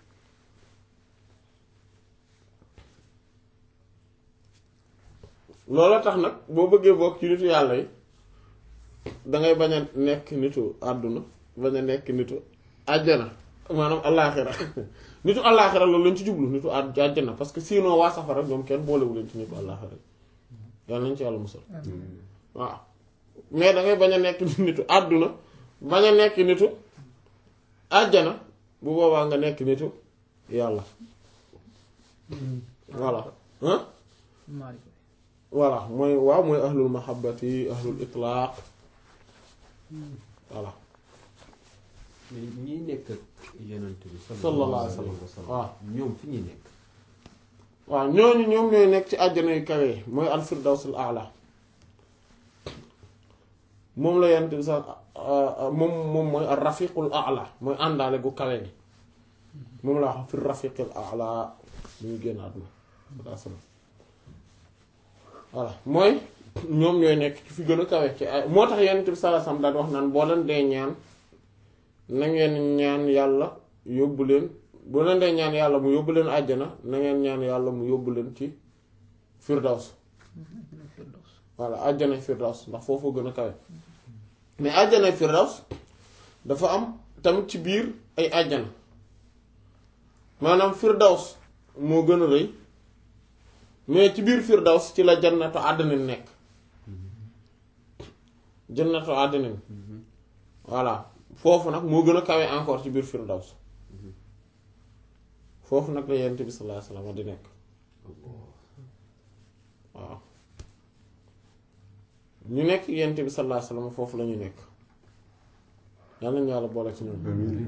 A: loolu tax nag boo bëggee bokk ci nitu yàlla yi dangay bañ a nekk nitu àdduna bañ a nekk nitu àjjana maanaam allaaxira nitu allaaxira loolu lañ ci jublu nitu àjjana parce que sinon waa safara ñoom kenn boolewu leen ci nitu allaaxira yàlla nañ ci yàlla musal waaw mais dangay bañ a nekk nitu àdduna bañ a nekk nitu àjjana bu boobaa nga nekk nitu yàlla voilà hein voilà mooy waaw mooy ahlul mahabbati ahlul itlaaq voilà
B: mais ñi nekk ak yonent bi
A: sallallahu alayhi wa sallam waaw
B: ñoom fi ñuy nekk
A: waaw ñooñu ñoom ñooy nekk ci àjjana yu kawe mooy al firdawsul a'la moom la yonent bi sax moom moom mooy ar rafiqul a'la mooy àndaale gu kawe gi moom la wax fi rafiqul a'la lu ñu génn àdduna voilà mooy ñoom ñooy nekk ci fi gën a kawe ci ay moo tax yonent bi sallallahu alayhi wasallam daal wax naan boo leen dee ñaan na ngeen ñaan yàlla yóbbu leen boo leen dee ñaan yàlla mu yóbbu leen àjjana na ngeen ñaan yàlla mu yóbbu leen ci firdaws voilà àjjana firdaws ndax foofu gën a kawe mais àjjana firdaws dafa am tamit ci biir ay àjjana maanaam firdaws moo gën a rëy mais ci biir firdaws ci la jannatu àddina nekk jannatu adnin voilà foofu nag moo gën a kawe encore ci biir firdaws foofu nag la yonent bi sallallahu alayhi wasallam di nekk waaw ñu nekk yonent bi sallallahu alayhi wasallam foofu la ñu nekk yàlla nañu yàlla boole ci ñoom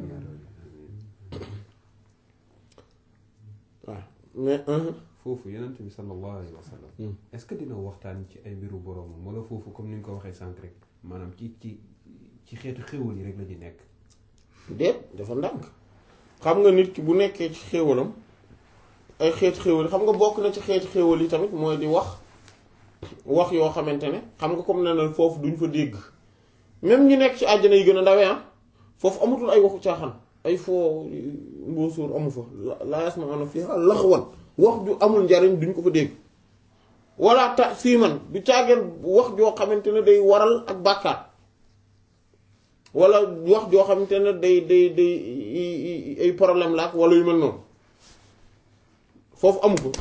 A: waaw mais
B: foofu yonent bi sallallahu alayhi wa sallam est-ce que dina waxtaan ci ay mbiru boroomam wala foofu comme ni nga ko waxee sànq rek maanaam ci ci ci xeetu xéwal yi rek la ñu nekk
A: déet dafa ndànk xam nga nit ki bu nekkee ci xéewalam ay xeetu xéewal xam nga bokk na ci xeetu xéewal yi tamit mooy di wax wax yoo xamante ne xam nga comme ne na foofu duñ fa dégg même ñu nekk ci àjjana yi gën a ndawee ah foofu amatul ay waxu caaxaan ay foo mbóosóor amu fa laa yasma'una fiha laghwan wax ju amul njariñ duñ ko fa dégg wala ta siiman du caageen wax joo xamante ne day waral ak bàkkaar wala wax joo xamante ne day day day ay problème la ak wala yu mel noonu foofu amu ko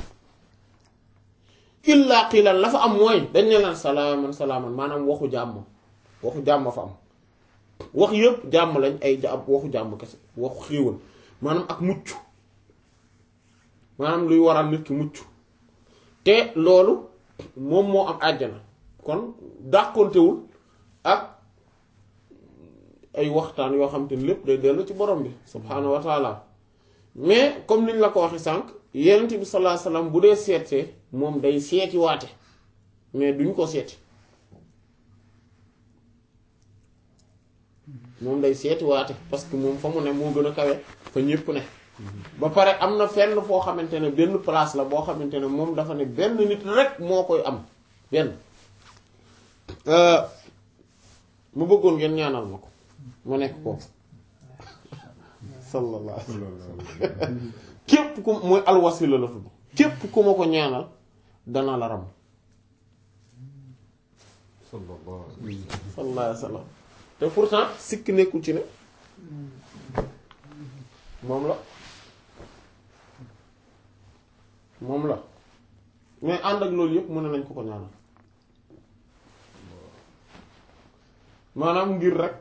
A: illa qiilan la fa am mooy dañ ne laan salaaman salaaman maanaam waxu jàmm waxu jàmm fa am wax yëpp jàmm lañ ay ja waxu jàmm kese waxu xéewal maanaam ak mucc maanaam luy waral nit ki mucc te loolu moom moo am àjjana kon dàqontewul ak ay waxtaan yoo xam te ne lépp day dellu ci borom bi subhaanahu wa taala mais comme niñ la ko waxee sànq yenent bi sallallahu alayhi wasallam bu dee seetee moom day seeti waate mais duñ ko seeti moom day seeti waate parce que moom fa mu ne moo gën a kawe fa ñépp ne ba pare am na fenn foo xamante ne benn place la boo xamante ne moom dafa ne benn nit rek moo koy am benn mu bëggoon ngeen ñaanal ma ko ma nekk ko sallallahu alayhi wasallam képp ku mooy alwasila la tudd képp ku ma ko ñaanal dana la ram
B: sallallahu
A: sallallahu alayhi wasallam te pourtant sikk nekkul ci ne moom la moom la mais ànd ak loolu yëpp mën nañ ko ko ñaanal maanaam ngir rek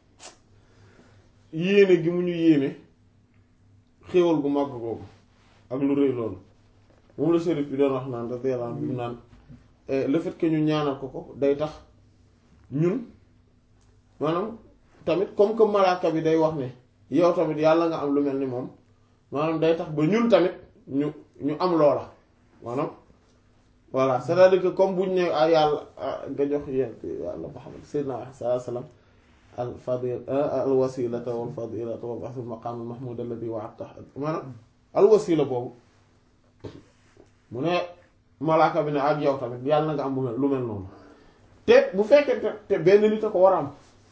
A: yéene gi mu ñu yéene xéewal gu màgg googu ak lu rëy loolu moom la sérif bi doon wax naan radiyallahu anhu bi mu naan le fait que ñu ñaanal ko ko day tax ñun maanaam tamit comme que malaaka bi day wax ne yow tamit yàlla nga am lu mel ni moom maanaam day tax ba ñun tamit ñu ñu am loola maanaam voilà c'est-à-dire que comme buñ ne ah yàlla nga jox yéen yàlla Muhammad sayyidina sallallahu alayhi wasallam al fadil al wasilata wal fadilata wa ba'thul maqam al mahmud alladhi wa'adta maanaam al wasila boobu mu ne malaaka bi ne ak yow tamit yàlla na nga am lu mel noonu te bu fekkee te benn nit a ko war a am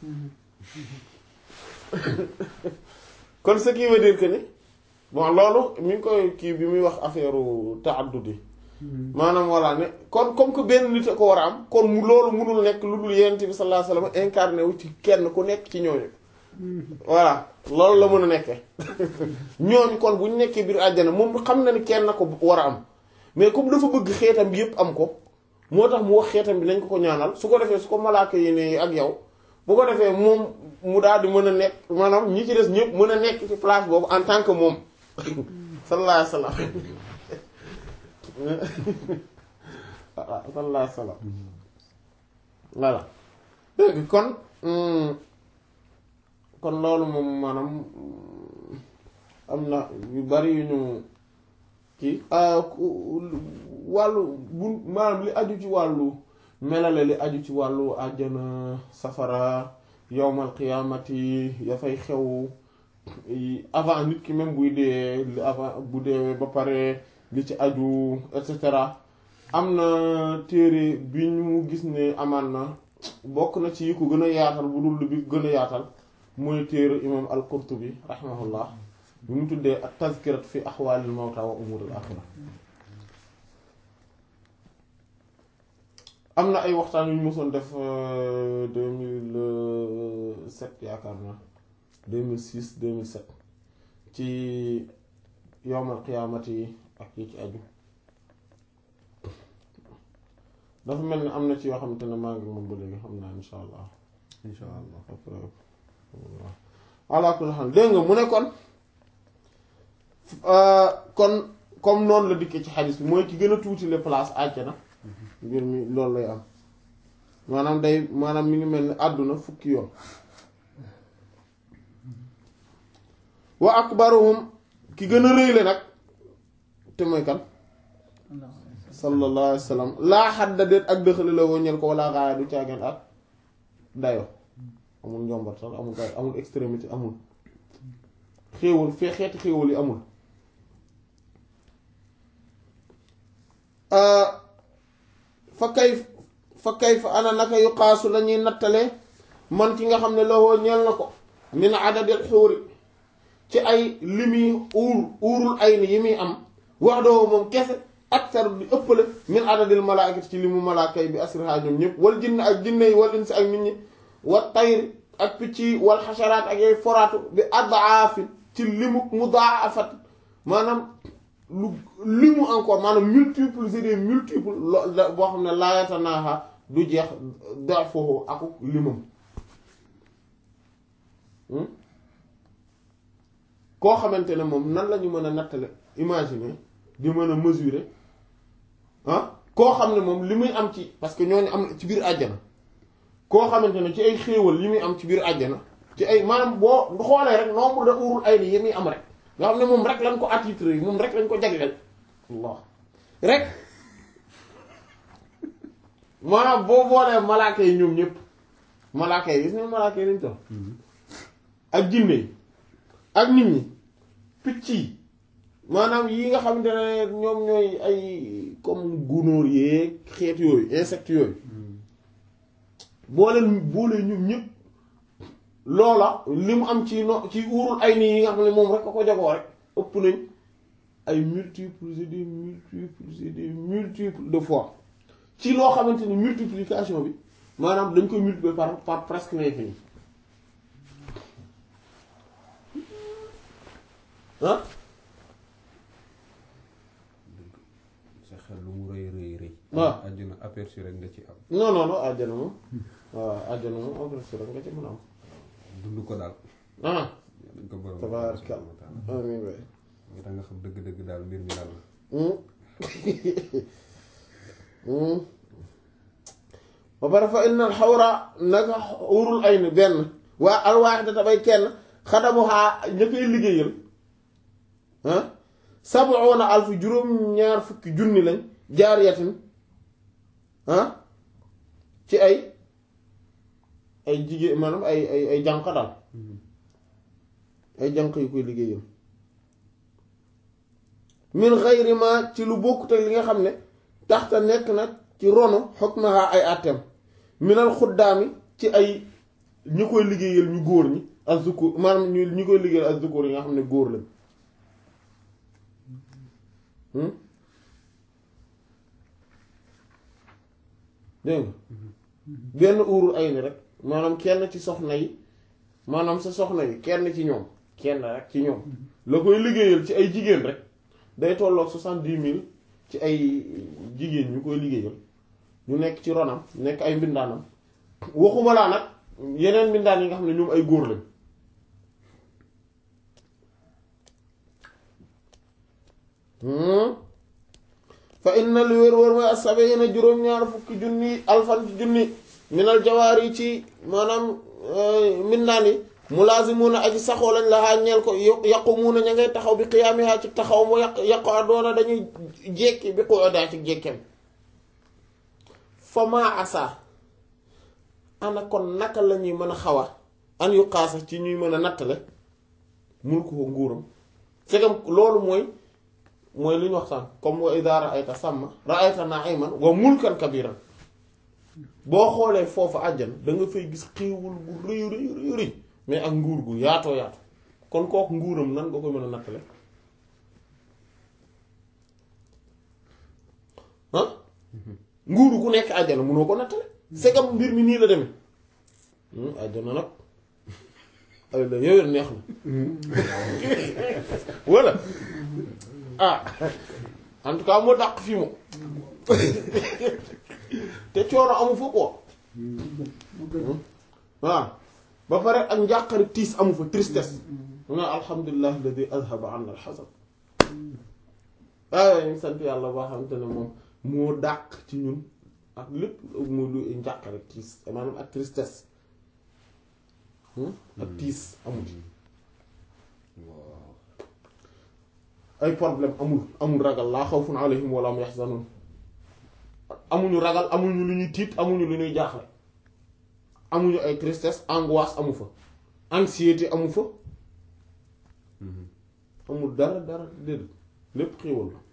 A: kon ce qui veut dire que ni bon loolu mi ngi koy kii bi muy wax affaire ta'addudi maanaam voilà ne kon comme que benn nit a ko war a am kon mu loolu munul nekk lu dul yonent bi sallallahu alayhi wasallam incarné wu ci kenn ku nekk ci ñooñu voilà loolu la mën a nekkee ñooñu kon bu ñu nekkee biir àjjana moom xam na ni kenn ko war a am mais comme dafa bëgg xeetam bi yépp am ko moo tax mu wax xeetam bi nañ ko ko ñaanal su ko defee su ko malaaka yi ne ak yow bu ko defee moom mu daal di mën a nekk maanaam ñi ci des ñëpp mën a nekk ci place boobu en tant que moom sallallahu alayhi wasallam waaw sallallahu alayhi wasallam voilà dégg kon kon loolu moom maanaam am na yu bari yu ñu kii wàllu bu maanaam li aju ci wàllu melale li aju ci wàllu àjjana safara yowmal qiyaamati ya fay xew avant nit ki même buy dee li avant bu deewee ba pare li ci aju et cetera am na téere bi ñu gis ne amaan na bokk na ci yi ko gën a yaatal bu dul bi gën a yaatal mooy téere imam al-Qurtubi rahimahullah bi mu tuddee ak tazkirat fi ahwalil mawta wa umuril axira am na ay waxtaan yu ñu mosoon def deux mille sept yaakaar naa deux mille six deux mille sept ci yowmal qiyaamati ak yi ci aju dafa mel ni am na ci yoo xamante ne maa ngi moom ba léegi xam naa insha allah
B: insha allah
A: ala kulli haal dégg nga mu ne kon kon comme noonu la dikkee ci xadis bi mooy ki gën a tuuti les places àjjana mbir mi loolu lay am maanaam day maanaam mi ngi mel ni àdduna fukki yoon wa akbaruhum ki gën a rëyle nag te mooy kan sallallahu alayhi wa sallam laa xadda déet ak dëxali la woññeel ko wala gaaya du caageen ak dayo amul njombartal amul gaay amul extrémité amul xéewal fee xeeti xéewal yi amul fa kay fa kay fa ana naka yu xaasu la ñuy nattale man ki nga xam ne lawoo ñeel na ko min adadil xuuri ci ay limi uur uurul ay ni yi muy am wax doo moom kese aktar di ëppale min adadil malaakati ci limu malaaka yi bi asriha ñoom ñëpp wal jinn ak jinne yi wal insi ak nit ñi wa tayri ak picc yi wal xasaraat ak yooyu foraatu bi adaafi ci limu mudaafat maanaam lu limu encore maanaam multiple c'est des multiples lo boo xam ne laayata naaxa du jeex da foofu aku limam koo xamante ne moom nan la ñu mën a nattale imaginer di mën a mesurer ah koo xam ne moom li muy am ci parce que ñooñu am ci biir àjjana koo xamante ne ci ay xéewal yi muy am ci biir àjjana ci ay maanaam boo xoolee rek nombre de urul ay ni yi muy am rek nga xam ne moom rek lañ ko attitré moom rek lañ ko jagleel Allah rek maanaam boo boolee malaaka yi ñoom ñëpp malaaka yi gis nga malaaka yi lañ toll ak jinne yi ak nit ñi picc yi maanaam yi nga xamante ne ñoom ñooy ay comme gunóor yeeg xeet yooyu insectes yooyu boo leen boolee ñoom ñëpp loola li mu am ci no ci uurul ay nii yi nga xam ne moom rek a ko jagoo rek ëpp nañ ay multiples et des multiples et des multiples de fois ci loo xamante ni multiplication bi maanaam dañ koy multiplier par par presque l'infini ah
B: sa xel lu mu rëy rëy rëy
A: waaw
B: àjjana aperçu rek nga ci am
A: non non non àjjana moom waaw àjjana moom aperçu rek nga ci mën a am
B: dund ko daal
A: ah
B: dañ ko borom
A: tabaaraka amiin waay
B: nga tax nga xam dëgg-dëgg daal mbir mi daal la
A: ba pare fa inna xawra naka urul ay ni benn waa alwaaxida tabay kenn xadamuhaa ña koy liggéeyal ah sabuuna alfu juróom-ñaar fukki junni lañ jaariyatin ah ci ay ay jigéen maanaam ay ay ay jànq daal ay jànq yu koy liggéeyal min xayri ma ci lu bokkut ak li nga xam ne taxta nekk nag ci ronu xukmaha ay àtteem minal xuddaami ci ay ñi koy liggéeyal ñu góor ñi ak zukur maanaam ñu ñi koy liggéeyal ak zukur yi nga xam ne góor lañ dégg nga benn uurul ay ni rek maanaam kenn ci soxna yi maanaam sa soxna yi kenn ci ñoom kenn rek ci ñoom la koy liggéeyal ci ay jigéen rek day tolloog soixante-dix mille ci ay jigéen ñu koy liggéeyal ñu nekk ci ronam nekk ay mbindaanam waxuma laa nag yeneen mbindaan yi nga xam ne ñoom ay góor lañ fa inna li wér wér mooy as-sabiina juróom-ñaar fukki junni alfan ci junni minal jawaar yi ci maanaam mbindaan yi mulaazimuuna aji saxoo lañ la xàññeel ko yaqumuuna ña ngay taxaw bi qiyaamihaa ci taxaw mu yaq yaqu adoona dañuy jekki bi qu'udaa ci jekkeem fa maa asa ana kon naka la ñuy mën a xawa an yu xaasa ci ñuy mën a nattale mul ko nguuram segam loolu mooy mooy li ñu wax sànq comme wa idaa ra'ayta sàmma ra'ayta na'iman wa mulkan kabiran boo xoolee foofu àjjan da nga fay gis xéewal gu rëy rëy rëy rëy mais ak nguur gu yaatoo yaatu kon kooku nguuram nan nga koy mën a nattale ah nguuru ku nekk àjjana mënoo ko nattale segam mbir mi nii la demee àjjana nag ay la yooyu neex na walla ah en tout cas moo dàq fii moom te coono amu fa quoi waaw ba pare ak njàqare tiis amu fa tristesse mu ne alhamdulilah alladi azhaba anna alxasan waaye ñu sant yàlla boo xamante ne moom moo dàq ci ñun ak lépp mu lu njàqare tiis maanaam ak tristesse ak tiis amul
B: waaw
A: ay problème amul amul ragal laa xawfun alayhim wala hum yaxzanun amuñu ragal amuñu lu ñuy tiit amuñu lu ñuy jaaxle amuñu ay tristesse angoisse amu fa anxiété amu fa amul dara dara déedéet lépp xéewal la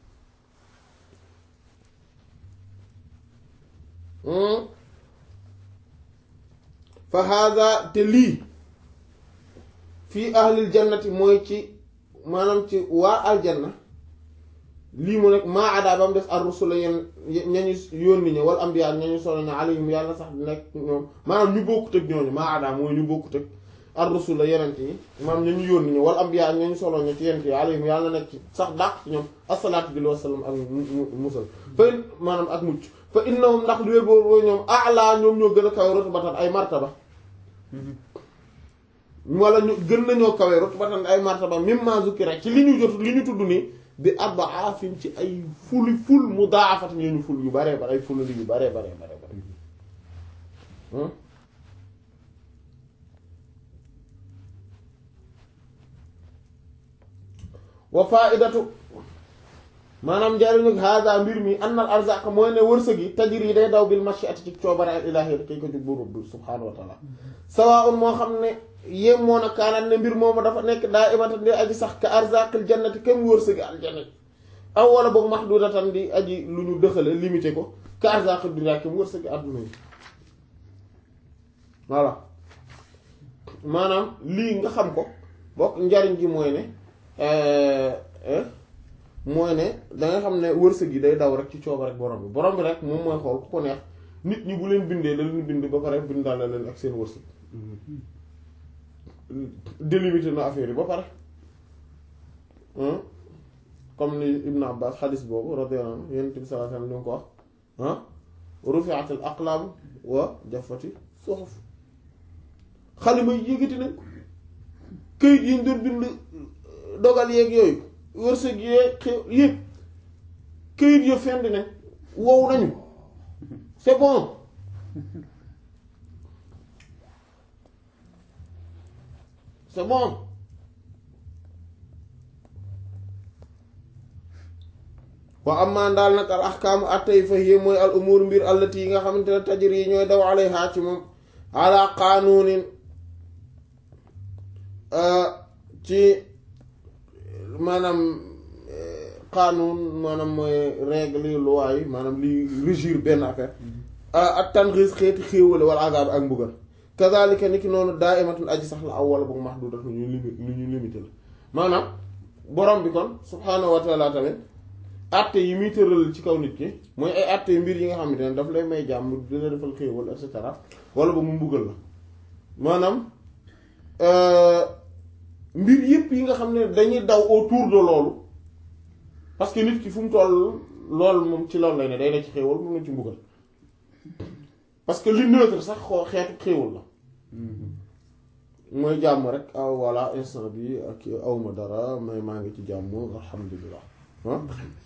A: fa hada te lii fii ahlil jannati mooy ci maanaam ci waa aljanna lii mu nekk maa adaa ba mu def ar-rusula yenn ñañu yónni ña wal anbiya ñañu solo ña alayhim yàlla sax di nekk ñoom maanaam ñu bokkut ak ñooñu maa adaa mooy ñu bokkut ak ar-rusula yenent yi maanaam ñañu yónni ña wal anbiya ñañu solo ña ci yenent yi alayhim yàlla nekk ci sax dàq ci ñoom asalaatu bi wa salaam ak musal fa maanaam ak mucc fa innahum ndax lu wér boobu ñoom a'la ñoom ñoo gën a kawe rutbatan ay martaba wala ñu gën nañoo kawe rutbatan ay martaba mimma zukira ci li ñu jot li ñu tudd nii bi ad'afin ci ay fuli ful mudaafatin ñu ful yu baree bare ay ful yu baree baree baree bare wa faidatu maanaam njariñu hada mbir mi annal arzaq mooy ne wërsëg yi tajri yi day daw bil mashiati ci coobare al ilahi kay ko jug buur bi subhanahu wa taala sawaa'un moo xam ne yéem moo na kaanaan ne mbir moomu dafa nekk daa imatan di aji sax ka arzaqil jannati kem wërsëgi aljannati aw wala boog mahdudatan di aji lu ñu dëxale limité ko ka arzaqil dunya kem wërsëgi adduna yi voilà maanaam lii nga xam ko bokk njariñ gi mooy ne mooy ne danga xam ne wërsëg yi day daw rek ci cooba rek borom bi borom bi rek moom mooy xool ku ko neex nit ñi bu leen bindee da leen bind ba pare bindaale leen ak seen wërsëg délimité na affaire yi ba pare comme ni Ibn Abbas xadis boobu radiyallahu anhu Yonent bi sallallahu alayhi wasallam ni ko wax ah rufi'atil aqlam wa jaffati suhuf xalima yi yëgati nañ ko këyit yi ñu doon bind dogal yeeg yooyu wërsëg yeeg xew yëpp këyit yo fendi nañ wow nañu c'est bon c'est bon wa amma daal nag al ahkaamu attey fa hiya mooy al umur mbir allati yi nga xamante ne tajri yi ñooy daw alayha ci moom ala qaanuunin ci maanaam qaanuun maanaam mooy règle yi loi yi maanaam li régir benn affaire ak tanxiis xeeti xéewale wala azab ak mbugal kazalika ni ki noonu daa imatul aji sax la aw wala boog mahdudat lu ñu limité lu ñu limité la maanaam borom bi kon subhaanahu wa taala tamit atte yi muy tëral ci kaw nit ki mooy ay atte mbir yi nga xamante ne daf lay may jàmm dina defal xéewal et cetera wala ba mu mbugal la maanaam mbir yépp yi nga xam ne dañuy daw autour de loolu parce que nit ki fu mu toll loolu moom ci loolu lay ne day ne ci xéewal moom na ci mbugal parce que li neutre sax xoo xeetu xéewal la mooy jàmm rek ah voilà instant bi ak awma dara mais maa ngi ci jàmm alhamdulilah ah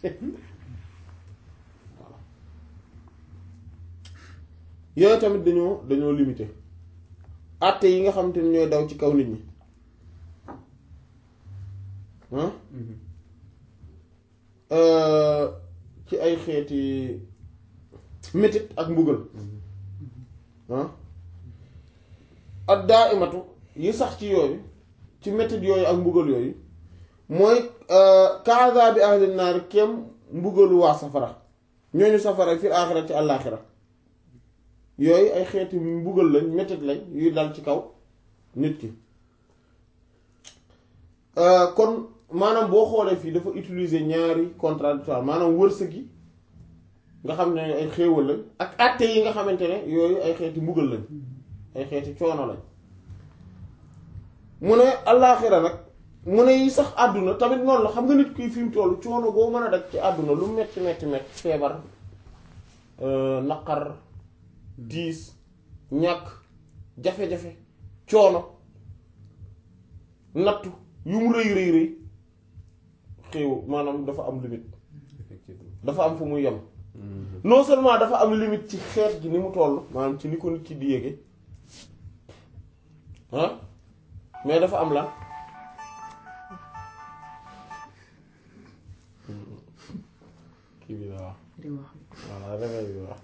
A: voilà yooyu tamit dañoo dañoo limité àtte yi nga xamante ni ñooy daw ci kaw nit ñi ah ci ay xeeti métit ak mbugal ah ak daa imatu yi sax ci yooyu ci métit yooyu ak mbugal yooyu mooy kaasa bi ahli naar kem mbugalu waa safara ñooñu safara fi aaxira ci àllaaxira yooyu ay xeeti mbugal lañ métit lañ yuy dal ci kaw nit ki kon maanaam boo xoolee fii dafa utiliser ñaari contradictoire maanaam wërsëg yi nga xam ne ay xéewal lañ ak àtte yi nga xamante ne yooyu ay xeeti mbugal lañ ay xeeti coono lañ mu ne allaaxira nag mu ne yi sax àdduna tamit noonu la xam nga nit kuy fi mu toll coono boo mën a daj ci àdduna lu metti metti metti feebar naqar diis ñàkk jafe-jafe coono nattu yu mu rëy rëy rëy xéew maanaam dafa am limite
B: effectivement
A: dafa am fu muy yem non seulement dafa am limite ci xeet gi ni mu toll maanaam ci ni ko nit ki di yéege ah mais dafa am lan kii bi la wax
C: di wax
A: voilà réveil bi wax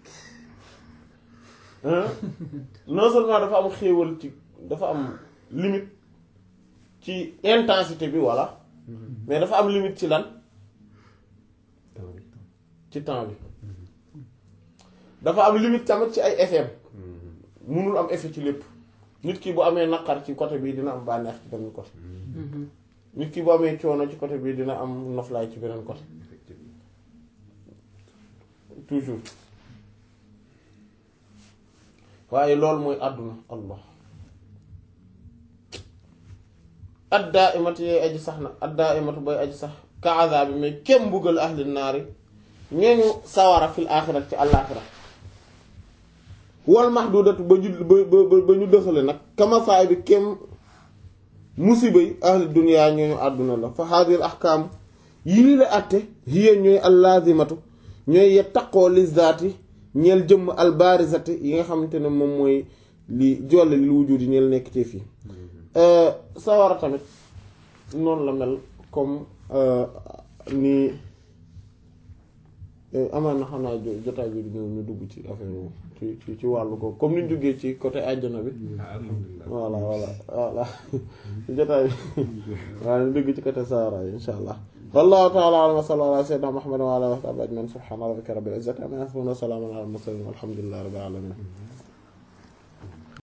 A: hein non seulement dafa am xéewal ci dafa am limite ci intensité bi voilà mais dafa am limite ci lan
B: temps bi
A: ci temps bi dafa am limite tamit ci ay effet munul am effet ci lépp nit ki bu amee naqar ci côté bii dina am bànneex ci beneen côté nit ki bu amee coono ci côté bii dina am noflaay ci beneen côté
B: effectivement
A: toujours waaye loolu mooy àdduna allah addaa imatu yooyu aji sax na addaa imatu booy aji sax ka azaabi mais kem mbugal ahli naari ñooñu sawara fil aaxirat ci àllaaxira wal mahdudatu ba ñu ba ba ba ñu dëxale nag kama faay bi kem musiba yi ahli duniyaa ñooñu àdduna la fa haadil ahkaam yi li la àtte hiya ñooy allaazimatu ñooy ya taqoo li zaati ñeel jëmm albaarizati yi nga xamante ne moom mooy li jolle li wujud yi ñeel nekk te fii sawara tamit noonu la mel comme ni amaan na xam naa jo- jotaay bi di ñëw ñu dugg ci affaire boobu ci ci ci wàllu ko comme ni ñu duggee ci côté àjjana bi
B: ah alhamdulilah
A: voilà voilà voilà jotaay bi waaw ñu dugg ci côté sawara yi insha allah wallahu ta'ala a'lam wa sallallahu ala sayyidina muhammad wa ala alihi wa sahbihi ajma'in subhana rabbika rabbil izzati amma yasifun wa salamun ala al mursalin walhamdulillahi rabbil alamin